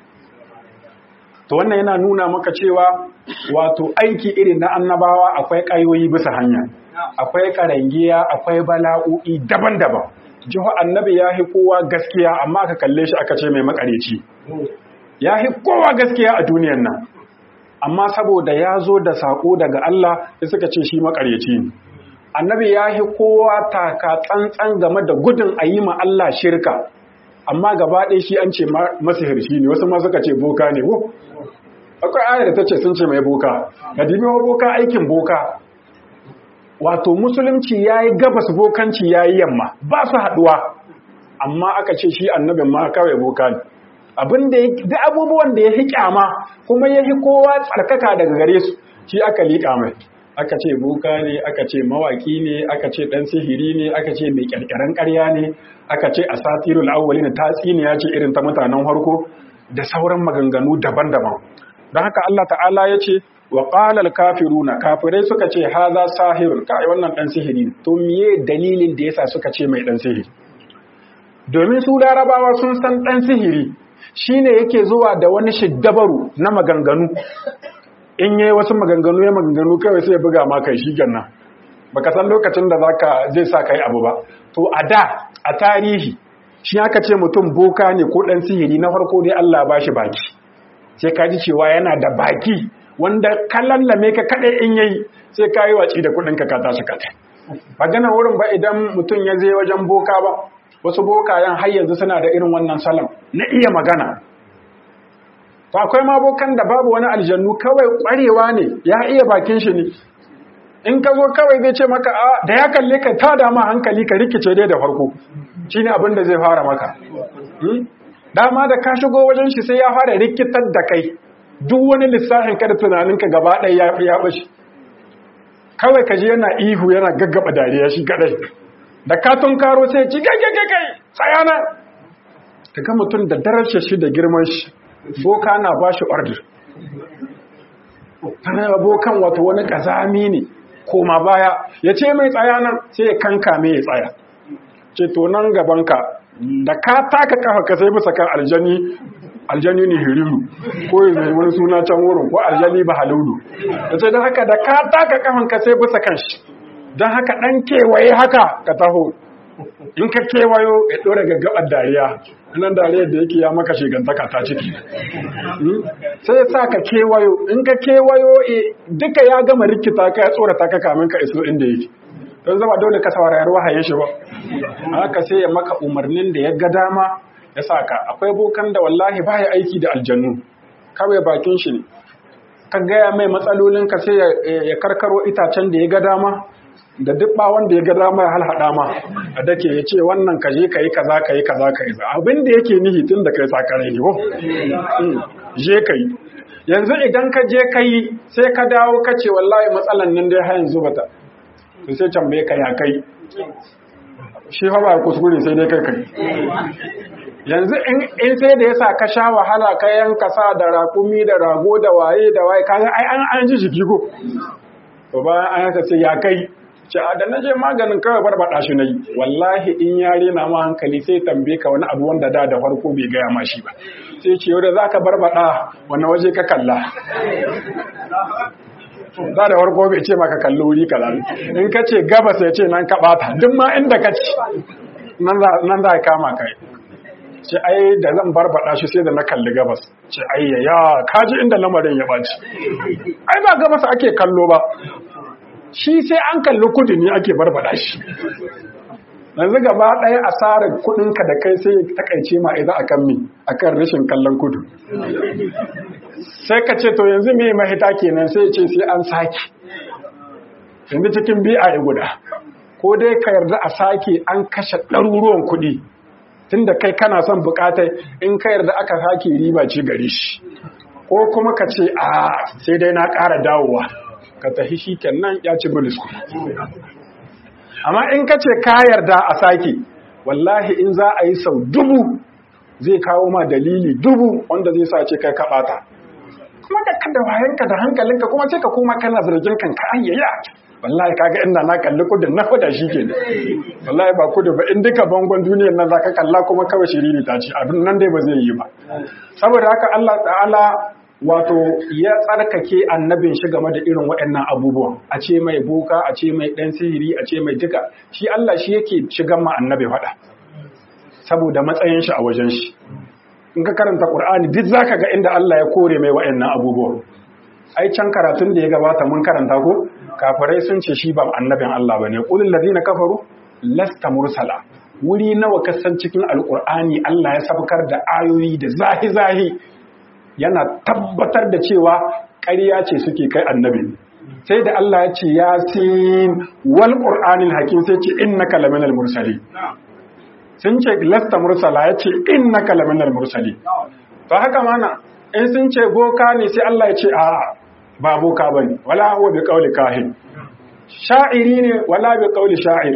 S1: to wannan yana nuna maka cewa wato aiki irin na annabawa akwai ƙayoyi bisa hanya akwai ƙarangiya akwai bala'o'i daban-daban jiho annabi ya hi kowa gaskiya amma aka kalle shi aka ce mai makareci ya hi kowa gaskiya a duniyan nan amma saboda ya zo da saƙo daga Allah sai suka ce shi makaryaci ne annabi ya yi kowa taka tsantsan game da gudun a yi ma Allah shirka amma gaba ɗaya shi an ce masihirci ne wasu ma suka ce boka ne ko akwai ayar da ta ce sun ce mai boka ga dibi boka aikin boka wato musulunci ya yi gabas bokanci ya yi yamma ba su haɗuwa amma aka ce shi annabin ma kawai boka ne abin da da abubuwan da ya fi kyama kuma ya fi kowa tsarkaka daga gare su shi aka liƙa mai aka ce boka ne aka ce mawaki ne aka ce ɗan sihiri ne aka ce mai ƙyarƙyaren ƙarya ne aka ce a satirul awwali na tatsiniya ce irin ta mutanen harko da sauran maganganu daban-daban don haka Allah ta'ala ya ce wa qalal kafiruna kafirai suka ce haza sahirun kai wannan ɗan sihiri to miye dalilin da yasa suka ce mai ɗan sihiri domin su larabawa sun san ɗan sihiri shi ne yake zuwa da wani shiddabaru na maganganu in yi wasu maganganu ya maganganu kawai sai buga ma kai shi ganna baka san lokacin da zaka zai sa kai abu ba to a da a tarihi shi aka ce mutum boka ne ko dan sihiri na farko dai Allah ba shi baki sai ka ji cewa yana da baki wanda lallame ka kadai in yayi sai ka yi waci da kudin ka ka tashi ka magana wurin ba idan mutum ya je wajen boka ba wasu bokayen har yanzu suna da irin wannan salon na iya magana to akwai ma bokan da babu wani aljannu kawai kwarewa ne ya iya bakin shi ne in ka zo kawai zai ce maka a da ya kalle ka ta dama hankali ka rikice dai da farko shine abin da zai fara maka dama da ka shigo wajen shi sai ya fara rikitar da kai duk wani lissafin ka da tunaninka gaba ɗaya ya bashi kawai ka ji yana ihu yana gaggaba dariya shi kadai da katon karo sai ci gagagagai tsayana ka ga mutum da darajar shi da girman shi boka na ba shi order tana bokan wato wani kazami ne koma baya ya ce mai tsayana sai ya kanka mai ya tsaya ce to nan gabanka da ka taka kafa ka sai bisa kan aljani aljani ne hiriru ko yanzu wani suna can wurin ko aljani ba halulu ya ce don haka da ka taka kafan ka sai bisa kan shi don haka ɗan kewaye haka ka taho in ka kewayo ya ɗora gaggabar dariya nan dariyar da yake ya maka shigantaka ta ciki sai ya sa ka kewayo in ka kewayo duka ya gama rikita ka ya tsorata ka kamin ka iso inda yake don zama dole ka saurayar wahaye shi ba haka sai ya maka umarnin da ya ga dama ya sa ka akwai bokan da wallahi ba ya aiki da aljannu kawai bakin shi ne ka gaya mai matsalolin ka sai ya karkaro itacen da ya ga dama da duk ba wanda ya ga dama ya halhaɗa ma a dake ya ce wannan ka je ka yi kaza ka yi kaza ka yi abin da yake nihi tun da kai sakarai ne ko je ka yi yanzu idan ka je ka yi sai ka dawo ka ce wallahi matsalan nan dai har yanzu bata to sai tambaye ka ya kai shi fa ba kuskure sai dai kai kai yanzu in sai da yasa ka sha wahala ka yanka sa da rakumi da rago da waye da waye kaga ai an an ji jiki ko to bayan an haka sai ya kai ce a da naje maganin kawai barbada shi nayi wallahi in yare na ma hankali sai tambaye ka wani abu wanda da da farko bai gaya ma shi ba sai ce yau da zaka barbada wani waje ka kalla za da warko bai ce maka kalli wuri kaza in ka ce gabas ya ce nan ka bata duk ma inda ka ci nan za a kama kai ce ai da zan barbada shi sai da na kalli gabas ce ai ya kaji inda lamarin ya baci ai ba gabas ake kallo ba shi sai an kalli kudu ne ake barbada shi yanzu gaba ɗaya asarar kuɗinka da kai sai takaice ma idan akan mi akan rashin kallon kudu sai ka ce to yanzu me mahita kenan sai ce sai an sake yanzu cikin bi'a guda ko dai ka yarda a sake an kashe ɗaruruwan kuɗi tunda kai kana son buƙatar in ka yarda aka sake riba ce gare shi ko kuma ka ce a sai dai na ƙara dawowa ka tafi shi kenan ya ci bilis amma in ka ce ka yarda a sake wallahi in za a yi sau dubu zai kawo ma dalili dubu wanda zai sa ce kai kaɓata kuma da kada wayanka da hankalinka kuma sai ka koma kana zargin kanka ayyaya wallahi kaga inda na kalli kudin na fada shi ke wallahi ba kudu ba in duka bangon duniyar nan zaka kalla kuma kawai shiriri ta ce abin nan dai ba zai yi ba saboda haka Allah ta'ala wato ya tsarkake annabin shi game da irin waɗannan abubuwan a ce mai boka a ce mai ɗan sihiri a ce mai duka shi Allah shi yake shigan ma annabi faɗa saboda matsayin shi a wajen shi in ka karanta Qur'ani duk zaka ga inda Allah ya kore mai waɗannan abubuwan ai can karatun da ya gabata mun karanta ko kafirai sun ce shi ba annabin Allah bane qulil ladina kafaru lasta mursala wuri nawa kasan cikin alqur'ani Allah ya sabkar da ayoyi da zahi zahi yana tabbatar da cewa ƙarya ce suke kai annabi sai da Allah ya ce yasin wal qur'anil hakim sai ce innaka laminal mursali sun ce lasta mursala ya ce innaka laminal mursali to haka mana in sun ce boka ne sai Allah ya ce a ba boka bane wala huwa bi qawli kahin sha'iri ne wala bi qawli sha'ir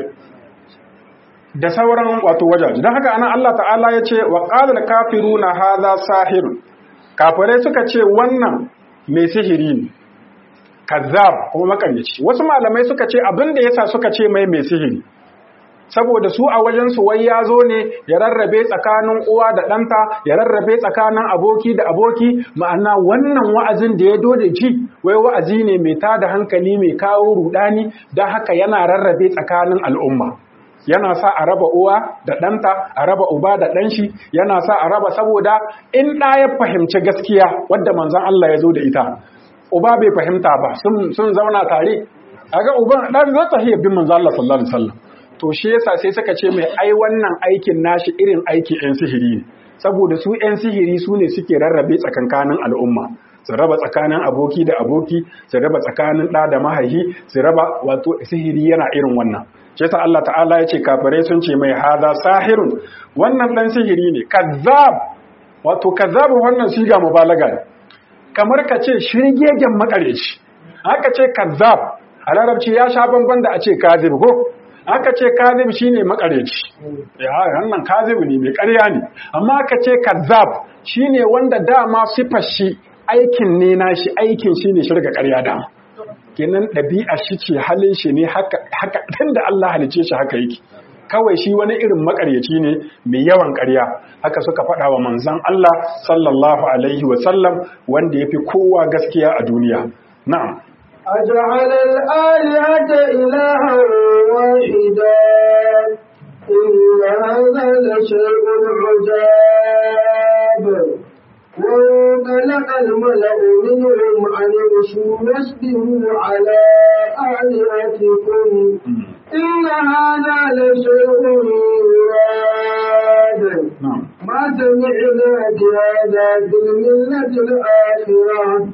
S1: da sauran wato wajaji don haka anan Allah ta'ala ya ce wa qala al kafiruna hadha sahirun kafirai suka ce wannan mai sihiri ne kazzab kuma makaryaci wasu malamai suka ce abin da yasa suka ce mai mai sihiri saboda su a wajen su wai ya zo ne ya rarrabe tsakanin uwa da ɗanta ya rarrabe tsakanin aboki da aboki ma'ana wannan wa'azin da ya dode ji wai wa'azi ne mai tada hankali mai kawo rudani don haka yana rarrabe tsakanin al'umma yana sa a raba uwa da ɗanta a raba uba da ɗanshi yana sa a raba saboda in ɗa ya fahimci gaskiya wadda manzon Allah ya zo da ita uba bai fahimta ba sun zauna tare a ga uban ɗan zai ta bin manzon Allah sallallahu alaihi wasallam to shi yasa sai suka ce mai ai wannan aikin nashi irin aiki yan sihiri ne saboda su yan sihiri su ne suke rarrabe tsakankanin al'umma su raba tsakanin aboki da aboki su raba tsakanin ɗa da mahaihi su raba wato sihiri yana irin wannan shi yasa Allah ta'ala ya ce kafirai sun ce mai haza sahirun wannan dan sihiri ne kazzab wato kazzab wannan siga mubalaga ne kamar ka ce shirgegen makareci haka ce kazzab a larabci ya sha bamban da a ce kazib ko aka ce kazib shine makareci ya wannan kazib ne mai ƙarya ne amma aka ce kazzab shine wanda dama sifar shi aikin ne nashi aikin shine shirga ƙarya dama kenan ɗabi'a shi ce halin shi ne haka haka da Allah halice shi haka yake kawai shi wani irin makaryaci ne mai yawan ƙarya haka suka faɗa wa manzon Allah sallallahu alaihi wa sallam wanda yafi kowa gaskiya a duniya na'am
S2: أجعل الآلهة إلها واحدا إن هذا لشيء عجاب وانطلق الملأ منهم أن امشوا واصبروا على آلهتكم إن هذا لشيء يراد ما سمعنا بهذا في الملة الآخرة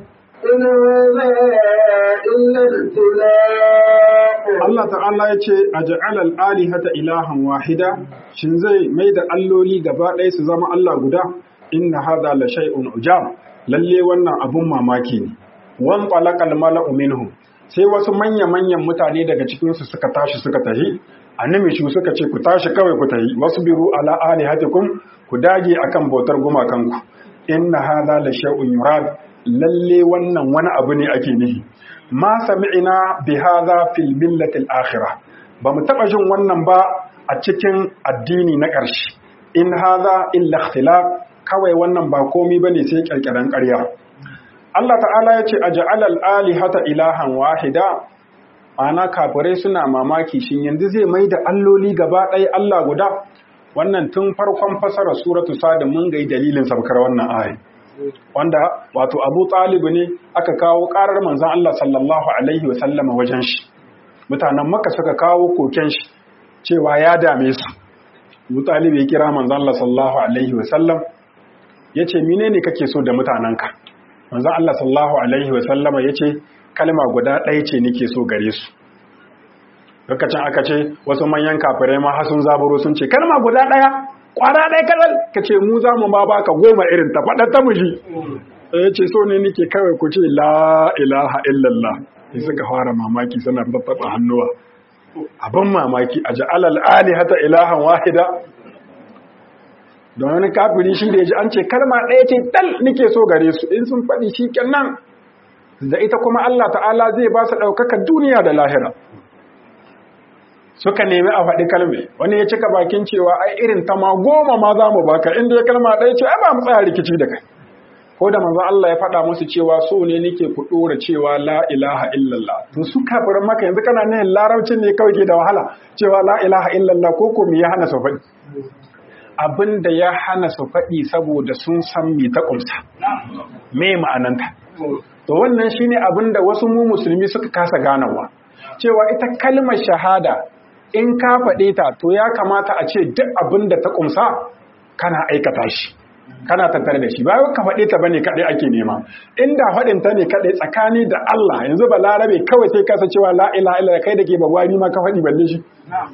S1: Allah ta'ala ya ce a ja'alal alihata ilahan wahida shin zai mai da alloli gaba ɗaya su zama Allah guda inna hadha la shay'un ujab lalle wannan abun mamaki ne wan qalaqal mala'u minhum sai wasu manya manyan mutane daga cikin su suka tashi suka tahi annabi shi suka ce ku tashi kawai ku tahi wasbiru ala alihatikum ku dage akan bautar gumakanku inna hadha la shay'un yurad lalle wannan wani abu ne ake nihi ma sami'ina bi hadha fil millati al akhirah ba mu taba jin wannan ba a cikin addini na ƙarshe in hadha illa ikhtilaf kawai wannan ba komai bane sai kirkiran ƙarya Allah ta'ala ya ce aj'alal alihata ilahan wahida ana kafirai suna mamaki shin yanzu zai mai da alloli gaba ɗaya Allah guda wannan tun farkon fasarar suratu sada mun ga dalilin sabkar wannan ayi wanda wato Abu Talib ne aka kawo karar manzon Allah sallallahu alaihi wa sallama wajen shi mutanen Makka suka kawo koken shi cewa ya dame su Abu Talib ya kira manzon Allah sallallahu alaihi wa sallam yace menene kake so da mutanenka manzon Allah sallallahu alaihi wa sallama yace kalma guda ɗaya ce nake so gare su lokacin aka ce wasu manyan kafirai ma har sun zaburo sun ce kalma guda ɗaya kwara ɗaya kalal ka ce mu za mu ma baka goma irin ta faɗa ta muji ya ce so ne nake kawai ku ce la ilaha illallah sai suka fara mamaki suna babbaɓa hannuwa abin mamaki a ja'alal alihata ilahan wahida don wani kafiri shi da ya ji an ce kalma ɗaya ce dal nake so gare su in sun faɗi shi kenan da ita kuma Allah ta'ala zai ba su ɗaukaka duniya da lahira suka nemi a faɗi kalme wani ya cika bakin cewa ai irin ta ma goma ma za mu baka inda ya kalma ɗaya ce ai ba mu tsaya rikici da kai ko da manzo Allah ya faɗa musu cewa so ne nake ku ɗora cewa la ilaha illallah to su kafirin maka yanzu kana nan larabcin ne kawai ke da wahala cewa la ilaha illallah ko ko me ya hana su faɗi abin da ya hana su faɗi saboda sun san me ta ƙumsa me ma'ananta to wannan shine abin da wasu mu musulmi suka kasa ganawa cewa ita kalmar shahada in ka faɗe ta to ya kamata a ce duk abin da ta ƙumsa kana aikata shi kana tattare da shi ba ka faɗe ta bane kaɗai ake nema inda faɗin ta ne kaɗai tsakani da Allah yanzu ba larabe kawai sai kasa cewa la ilaha illa kai da ke bagwani ma ka faɗi balle shi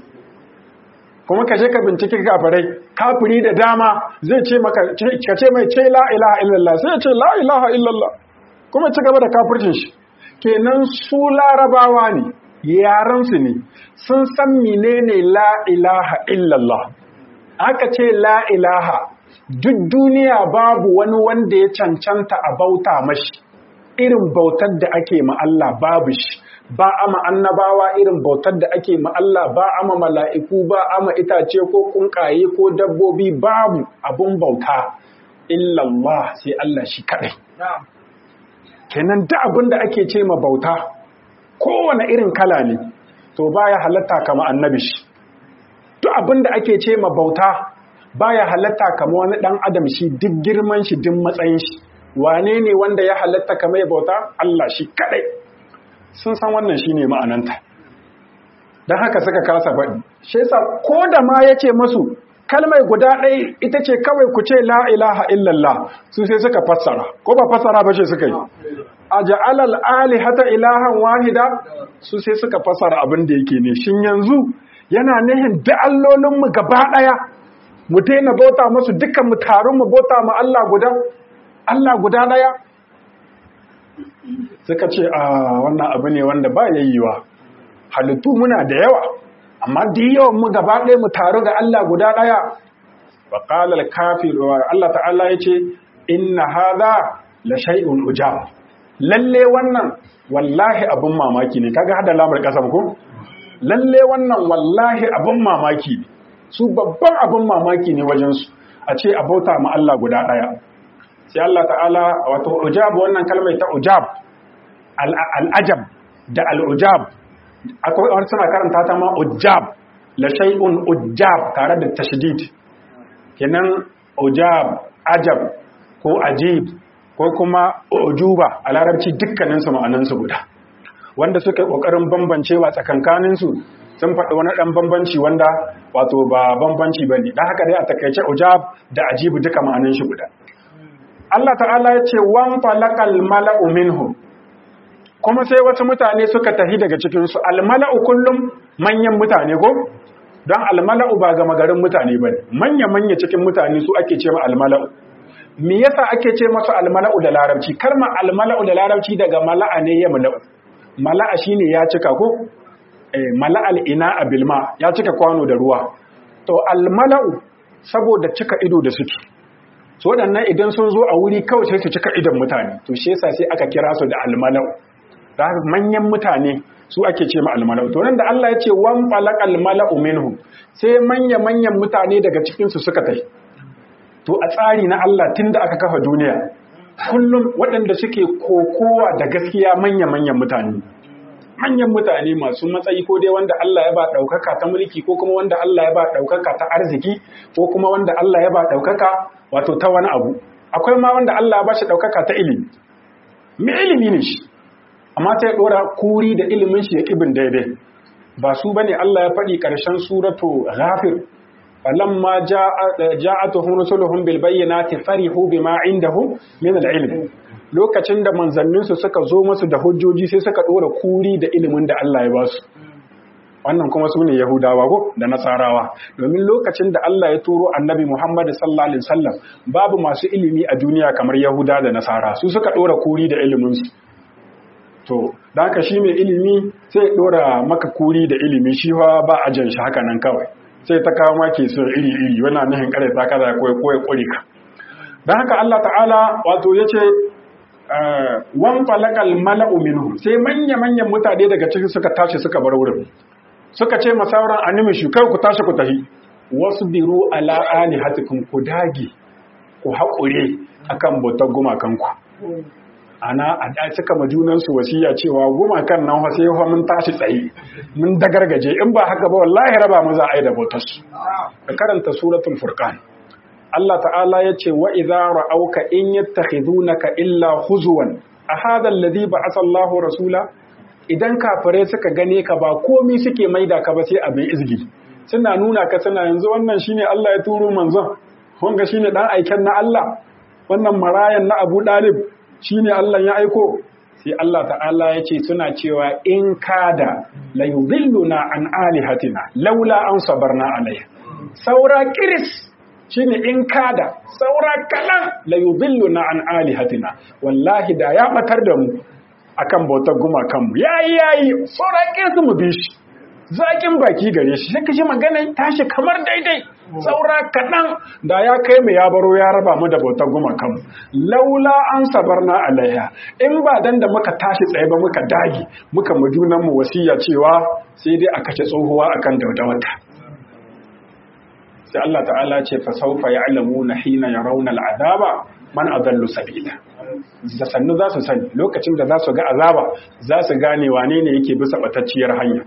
S1: kuma ka je ka bincike kafirai kafiri da dama zai ce maka ka ce mai ce la ilaha illallah sai ya ce la ilaha illallah kuma ci gaba da kafircin shi kenan su larabawa ne yaran su ne sun san menene la ilaha illallah aka ce la ilaha duk duniya babu wani wanda ya cancanta a bauta mashi irin bautar da ake ma Allah babu shi ba ama annabawa irin bautar da ake ma Allah ba ama mala'iku ba ama itace ko kunkaye ko dabbobi babu abun bauta illallah sai Allah shi kadai kenan duk abin da ake ce ma bauta kowane irin kala ne to baya halatta kama annabi shi duk abin da ake ce ma bauta baya halatta kama wani dan adam shi duk girman shi duk matsayin shi wane ne wanda ya halatta kama ya bauta Allah shi kadai sun san wannan shine ma'ananta dan haka suka kasa faɗi shi yasa ko da ma yace masu kalmai guda ɗaya ita ce kawai ku ce la ilaha illallah su sai suka fassara ko ba fassara ba ce suka yi a ja'alal alihata ilahan wahida su sai suka fassara abin da yake ne shin yanzu yana nihin da allolinmu gaba ɗaya mu daina bauta musu dukkan mu taru mu bauta mu Allah guda Allah guda ɗaya suka ce a wannan abu ne wanda ba yayyuwa halittu muna da yawa amma da yawan mu gaba ɗaya mu taru ga Allah guda ɗaya wa qala al-kafir wa Allah ta'ala yace inna hadha la shay'un ujab lalle wannan wallahi abun mamaki ne kaga hada lamar kasam ko lalle wannan wallahi abun mamaki ne su babban abun mamaki ne wajen su a ce a bauta ma Allah guda ɗaya sai Allah ta'ala wato ujab wannan kalmar ta ujab al-ajab da al-ujab akwai wani suna karanta ta ma ujab la shay'un ujab tare da tashdid kenan ujab ajab ko ajib ko kuma ujuba a larabci dukkanin su ma'anan su guda wanda suka kokarin bambancewa tsakankanin su sun faɗi wani ɗan bambanci wanda wato ba bambanci ba ne ɗan haka dai a takaice ujab da ajibu duka ma'anin shi guda Allah ta'ala ya ce wan falakal mala'u minhum kuma sai wasu mutane suka tafi daga cikinsu almala'u kullum manyan mutane ko don almala'u ba gama garin mutane ba manya-manya cikin mutane su ake ce ma almala'u me yasa ake ce masu almala'u da larabci kalma almala'u da larabci daga mala'a ne ya mala'u mala'a shine ya cika ko eh, mala'al ina a bilma ya cika kwano da ruwa to almala'u saboda cika ido da suke so waɗannan idan sun zo a wuri kawai sai su cika idon mutane to shi yasa sai aka kira su da almala'u da manyan mutane su ake ce ma almala'u to nan da Allah ya ce wan falaqal mala'u minhum sai manya manyan mutane daga cikin su suka tai to a tsari na Allah tunda aka kafa duniya kullum waɗanda suke kokowa da gaskiya manya-manyan mutane manyan mutane masu matsayi ko dai wanda Allah ya ba ɗaukaka ta mulki ko kuma wanda Allah ya ba ɗaukaka ta arziki ko kuma wanda Allah ya ba ɗaukaka wato ta wani abu akwai ma wanda Allah ya ba shi ɗaukaka ta ilimi me ilimi ne shi amma ta ya ɗora kuri da ilimin shi ya ƙibin daidai ba su bane Allah ya faɗi ƙarshen suratu ghafir falamma ja'atuhum rusuluhum bil bayyinati farihu bima indahum min al ilm lokacin da manzanninsu suka zo musu da hujjoji sai suka ɗora kuri da ilimin da Allah ya ba su wannan kuma su ne Yahudawa ko da Nasarawa domin lokacin da Allah ya turo annabi Muhammad sallallahu alaihi wasallam babu masu ilimi a duniya kamar Yahuda da Nasara su suka ɗora kuri da ilimin su to da haka shi mai ilimi sai ya ɗora maka kuri da ilimi shi ba a jan shi haka nan kawai sai ta kawo maki su iri iri wannan nihin kare ta kaza ko ko ya kure ka dan haka Allah ta'ala wato yace wan falakal mala'u minhu sai manya manyan mutane daga ciki suka tashi suka bar wurin suka ce masauran animi shi kai ku tashi ku tahi wasbiru ala alihatikum ku dage ku haƙure akan bautar gumakanku ana a da suka ma junansu wasiya cewa gumakan nan sai fa mun tashi tsaye mun dagargaje in ba haka ba wallahi raba mu za a yi da bautar su ka karanta suratul furqan Allah ta'ala ya ce wa idza ra'auka in yattakhidunaka illa huzuwan a hadha alladhi ba'atha Allahu rasula idan kafirai suka gane ka ba komi suke maida ka ba sai abin izgi suna nuna ka suna yanzu wannan shine Allah ya turo manzon wanga shine dan aiken na Allah wannan marayan na Abu Dalib shine Allah ya aiko sai Allah ta'ala ya ce suna cewa in kada la yudhilluna an alihatina laula an sabarna alaiha saura kiris shine in kada saura kalan la yudhilluna an alihatina wallahi da ya batar da mu akan bautar gumakanmu yayi yayi saura kirsu mu bi shi zakin baki gare shi sai kashi magana tashi kamar daidai saura kaɗan da ya kai mu ya baro ya raba mu da bautar gumakanmu laula an sabarna alaiha in ba dan da muka tashi tsaye ba muka dage muka mu junan mu wasiya cewa sai dai a kace tsohuwa akan daudawata sai Allah ta'ala ce fa sawfa ya'lamuna hina yarawna al'azaba man adallu sabila da sannu za su sani lokacin da za su ga azaba za su gane wane ne yake bisa batacciyar hanya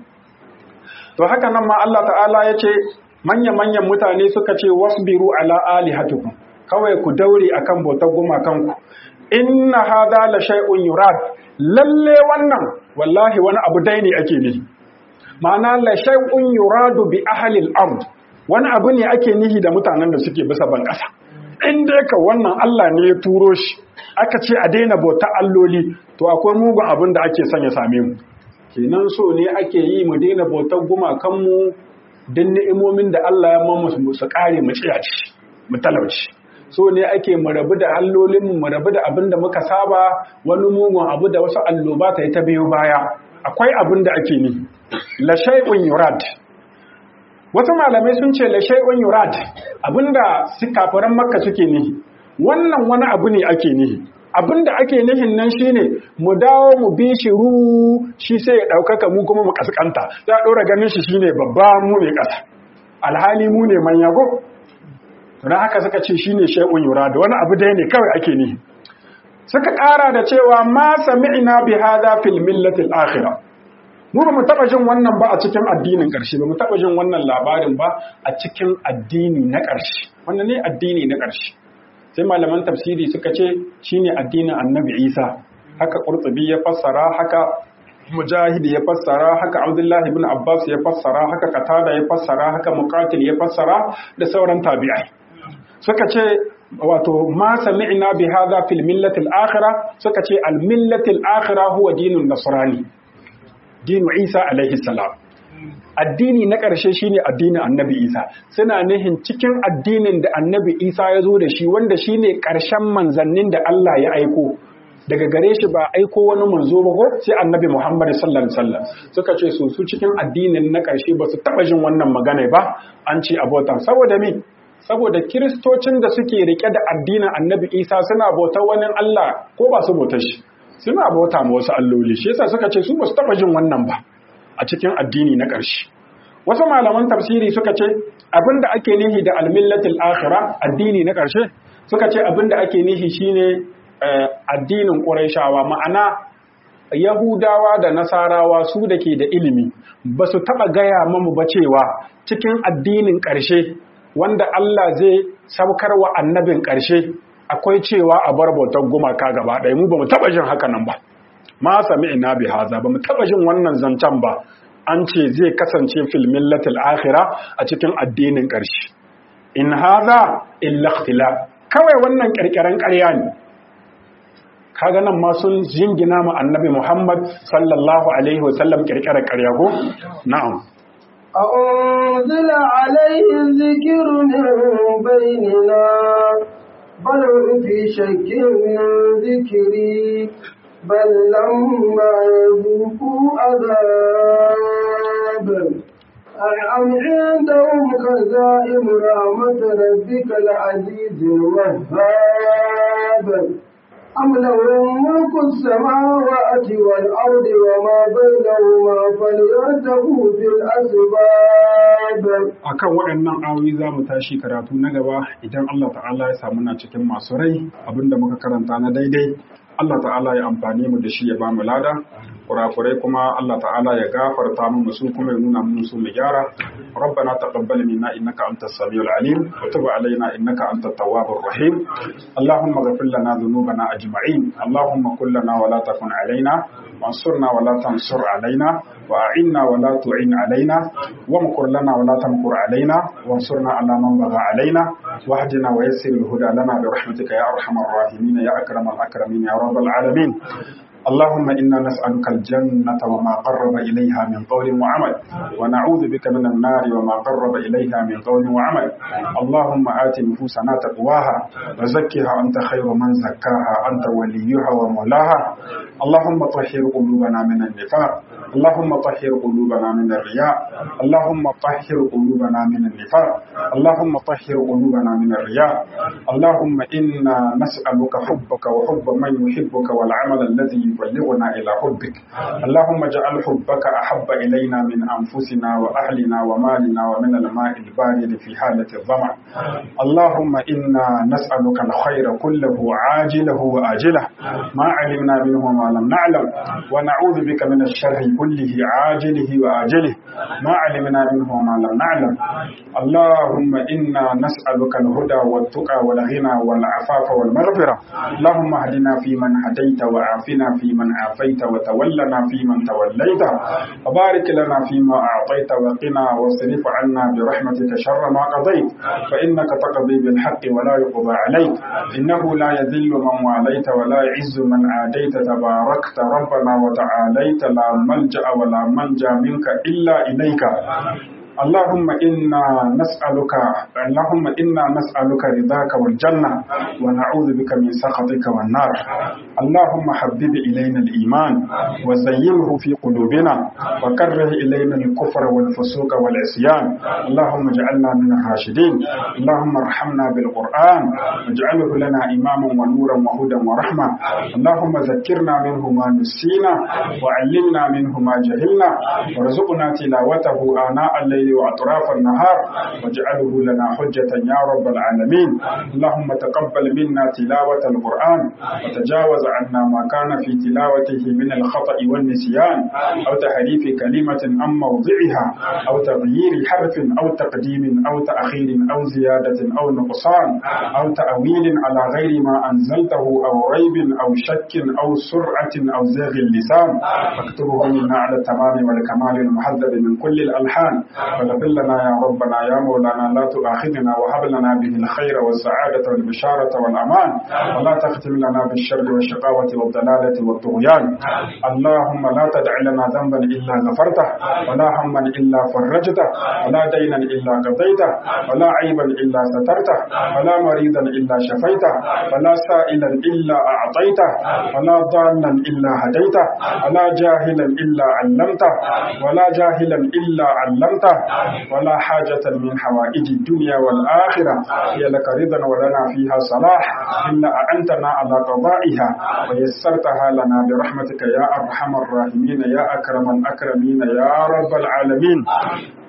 S1: to haka nan ma Allah ta'ala ya ce manya-manyan mutane suka ce wasbiru ala alihatukum kawai ku daure akan bautar gumakanku inna hadha la shay'un yurad lalle wannan wallahi wani abu dai ne ake nihi ma'ana la shay'un yuradu bi ahli al-ard wani abu ne ake nihi da mutanen da suke bisa ban ƙasa in dai ka wannan Allah ne ya turo shi aka ce a daina bauta alloli to akwai mugun abin da ake son ya same mu kenan so ne ake yi mu daina bautar gumakanmu don ni'imomin da Allah ya mamu su kare mu ciyaci mu talauci so ne ake mu rabu da allolinmu mu rabu da abin da muka saba wani mugun abu da wasu alloba ta yi ta biyo baya akwai abin da ake ni la shay'un yurad wasu malamai sun ce la shay'un yurad abinda su kafiran makka suke nihi wannan wani abu ne ake nihi abinda ake nihin nan shine mu dawo mu bi shi ru shi sai ya ɗaukaka mu kuma mu kaskanta za a ɗora ganin shi shine babba mu ne ƙasa alhali mu ne manya go don haka suka ce shine shay'un yurad wani abu dai ne kawai ake nihi suka ƙara da cewa ma sami'na bi hadha fil millati al-akhirah mu ba mu taba jin wannan ba a cikin addinin ƙarshe ba mu taba jin wannan labarin ba a cikin addini na ƙarshe wannan ne addini na ƙarshe sai malaman tafsiri suka ce shine addinin annabi Isa haka Qurtubi ya fassara haka Mujahid ya fassara haka Abdullahi ibn Abbas ya fassara haka Qatada ya fassara haka Muqatil ya fassara da sauran tabi'ai suka ce wato ma sami'na bi hadha fil millati al-akhirah suka ce al-millati al-akhirah huwa dinun nasrani dinu Isa alaihi salam addini na ƙarshe shine addinin annabi Isa suna nihin cikin addinin da annabi Isa ya zo da shi wanda shine ƙarshen manzannin da Allah ya aiko daga gare shi ba aiko wani manzo ba ko sai annabi Muhammad sallallahu alaihi wasallam suka ce su su cikin addinin na ƙarshe ba su taba jin wannan magana ba an ce abota saboda me saboda kiristocin da suke rike da addinin annabi Isa suna bautar wani Allah ko ba su bautar shi suna bauta ma wasu alloli shi yasa suka ce su ba su taba jin wannan ba a cikin addini na ƙarshe wasu malaman tafsiri suka ce abinda ake nihi da almillatul akhira addini na ƙarshe suka ce abinda ake nihi shine addinin Qurayshawa ma'ana Yahudawa da Nasarawa su da ke da ilimi ba su taɓa gaya mamu ba cewa cikin addinin ƙarshe wanda Allah zai saukar wa annabin ƙarshe akwai cewa a bar bautar gumaka gaba ɗaya mu ba mu taɓa jin haka nan ba ma sami ina bi haza ba mu taɓa jin wannan zancen ba an ce zai kasance fil millatil akhira a cikin addinin ƙarshe in haza illa ikhtilaf kawai wannan ƙirƙiran ƙarya ne kaga nan ma sun jingina ma annabi Muhammad sallallahu alaihi wasallam kirkirar ƙarya ko na'am
S2: أنزل عليه الذكر من بيننا بل هم في شك من ذكري بل لما يذوقوا عذاب أم عندهم خزائن رحمة ربك العزيز الوهاب أم لهم ملك السماوات والأرض وما بينهما فليرتقوا في الأسباب
S1: akan waɗannan ayoyi za mu tashi karatu na gaba idan Allah ta'ala ya samu na cikin masu rai abinda muka karanta na daidai Allah ta'ala ya amfani mu da shi ya bamu lada kurakurai kuma Allah ta'ala ya gafarta mu su kuma ya nuna mu su mu gyara ربنا تقبل منا انك انت السميع العليم وتب علينا انك انت التواب الرحيم اللهم اغفر لنا ذنوبنا اجمعين اللهم كن لنا ولا تكن علينا وانصرنا ولا تنصر علينا واعنا ولا تعين علينا وامكر لنا ولا تمكر علينا وانصرنا على من بغى علينا واهدنا ويسر الهدى لنا برحمتك يا ارحم الراحمين يا اكرم الاكرمين يا رب العالمين اللهم إنا نسألك الجنة وما قرب إليها من قول وعمل ونعوذ بك من النار وما قرب إليها من قول وعمل اللهم آت نفوسنا تقواها وزكها أنت خير من زكاها أنت وليها ومولاها اللهم طهر قلوبنا من النفاق اللهم طهر قلوبنا من الرياء اللهم طهر قلوبنا من النفاق اللهم طهر قلوبنا من الرياء اللهم إنا نسألك حبك وحب من يحبك والعمل الذي يبلغنا إلى حبك اللهم اجعل حبك أحب إلينا من أنفسنا وأهلنا ومالنا ومن الماء البارد في حالة الظمأ اللهم إنا نسألك الخير كله عاجله وآجله ما علمنا منه وما لم نعلم ونعوذ بك من الشر كله عاجله وآجله ما علمنا منه وما لم نعلم اللهم إنا نسألك الهدى والتقى والغنى والعفاف والمغفرة اللهم اهدنا فيمن هديت وعافنا فيمن عافيت وتولنا فيمن توليت وبارك لنا فيما أعطيت وقنا واصرف عنا برحمتك شر ما قضيت فإنك تقضي بالحق ولا يقضى عليك إنه لا يذل من واليت ولا يعز من عاديت تباركت ربنا وتعاليت لا ملجأ ولا منجا منك إلا إليك اللهم إنا نسألك اللهم إنا نسألك رضاك والجنة ونعوذ بك من سخطك والنار اللهم حبب إلينا الإيمان وزينه في قلوبنا وكره إلينا الكفر والفسوق والعصيان اللهم اجعلنا من الراشدين اللهم ارحمنا بالقرآن واجعله لنا إماما ونورا وهدى ورحمة اللهم ذكرنا منه ما نسينا وعلمنا منه ما جهلنا وارزقنا تلاوته آناء الليل وأطراف النهار واجعله لنا حجة يا رب العالمين اللهم تقبل منا تلاوة القرآن وتجاوز عنا ما كان في تلاوته من الخطأ والنسيان أو تحريف كلمة عن موضعها أو تغيير حرف أو تقديم أو تأخير أو زيادة أو نقصان أو تأويل على غير ما أنزلته أو ريب أو شك أو سرعة أو زاغ اللسان فاكتبه منا على التمام والكمال المحذب من كل الألحان فاغفر لنا يا ربنا يا مولانا لا تؤاخذنا وهب لنا به الخير والسعادة والبشارة والأمان ولا تختم لنا بالشر والشقاوة والضلالة والطغيان اللهم لا تدع لنا ذنبا إلا غفرته ولا هما إلا فرجته ولا دينا إلا قضيته ولا عيبا إلا سترته ولا مريضا إلا شفيته ولا سائلا إلا أعطيته ولا ضالا إلا هديته ولا جاهلا إلا علمته ولا جاهلا إلا علمته ولا حاجة من حوائج الدنيا والآخرة هي لك رضا ولنا فيها صلاح إلا أعنتنا على قضائها ويسرتها لنا برحمتك يا أرحم الراحمين يا أكرم الأكرمين يا رب العالمين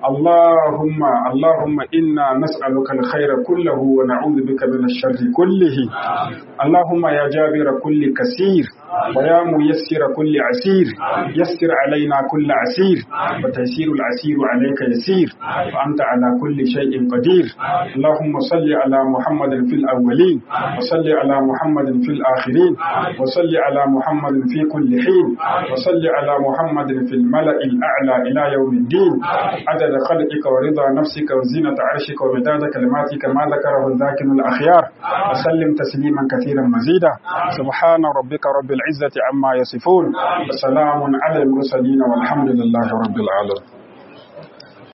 S1: اللهم اللهم إنا نسألك الخير كله ونعوذ بك من الشر كله اللهم يا جابر كل كثير ويا ميسر كل عسير يسر علينا كل عسير وتيسير العسير عليك يسير وأنت على كل شيء قدير اللهم صل على محمد في الأولين وصل على محمد في الآخرين وصل على محمد في كل حين وصل على محمد في الملأ الأعلى إلى يوم الدين عدد خلقك ورضا نفسك وزينة عرشك ومداد كلماتك ما ذكره الذاكر الأخيار وسلم تسليما كثيرا مزيدا سبحان ربك رب العزة عما يصفون وسلام على المرسلين والحمد لله رب العالمين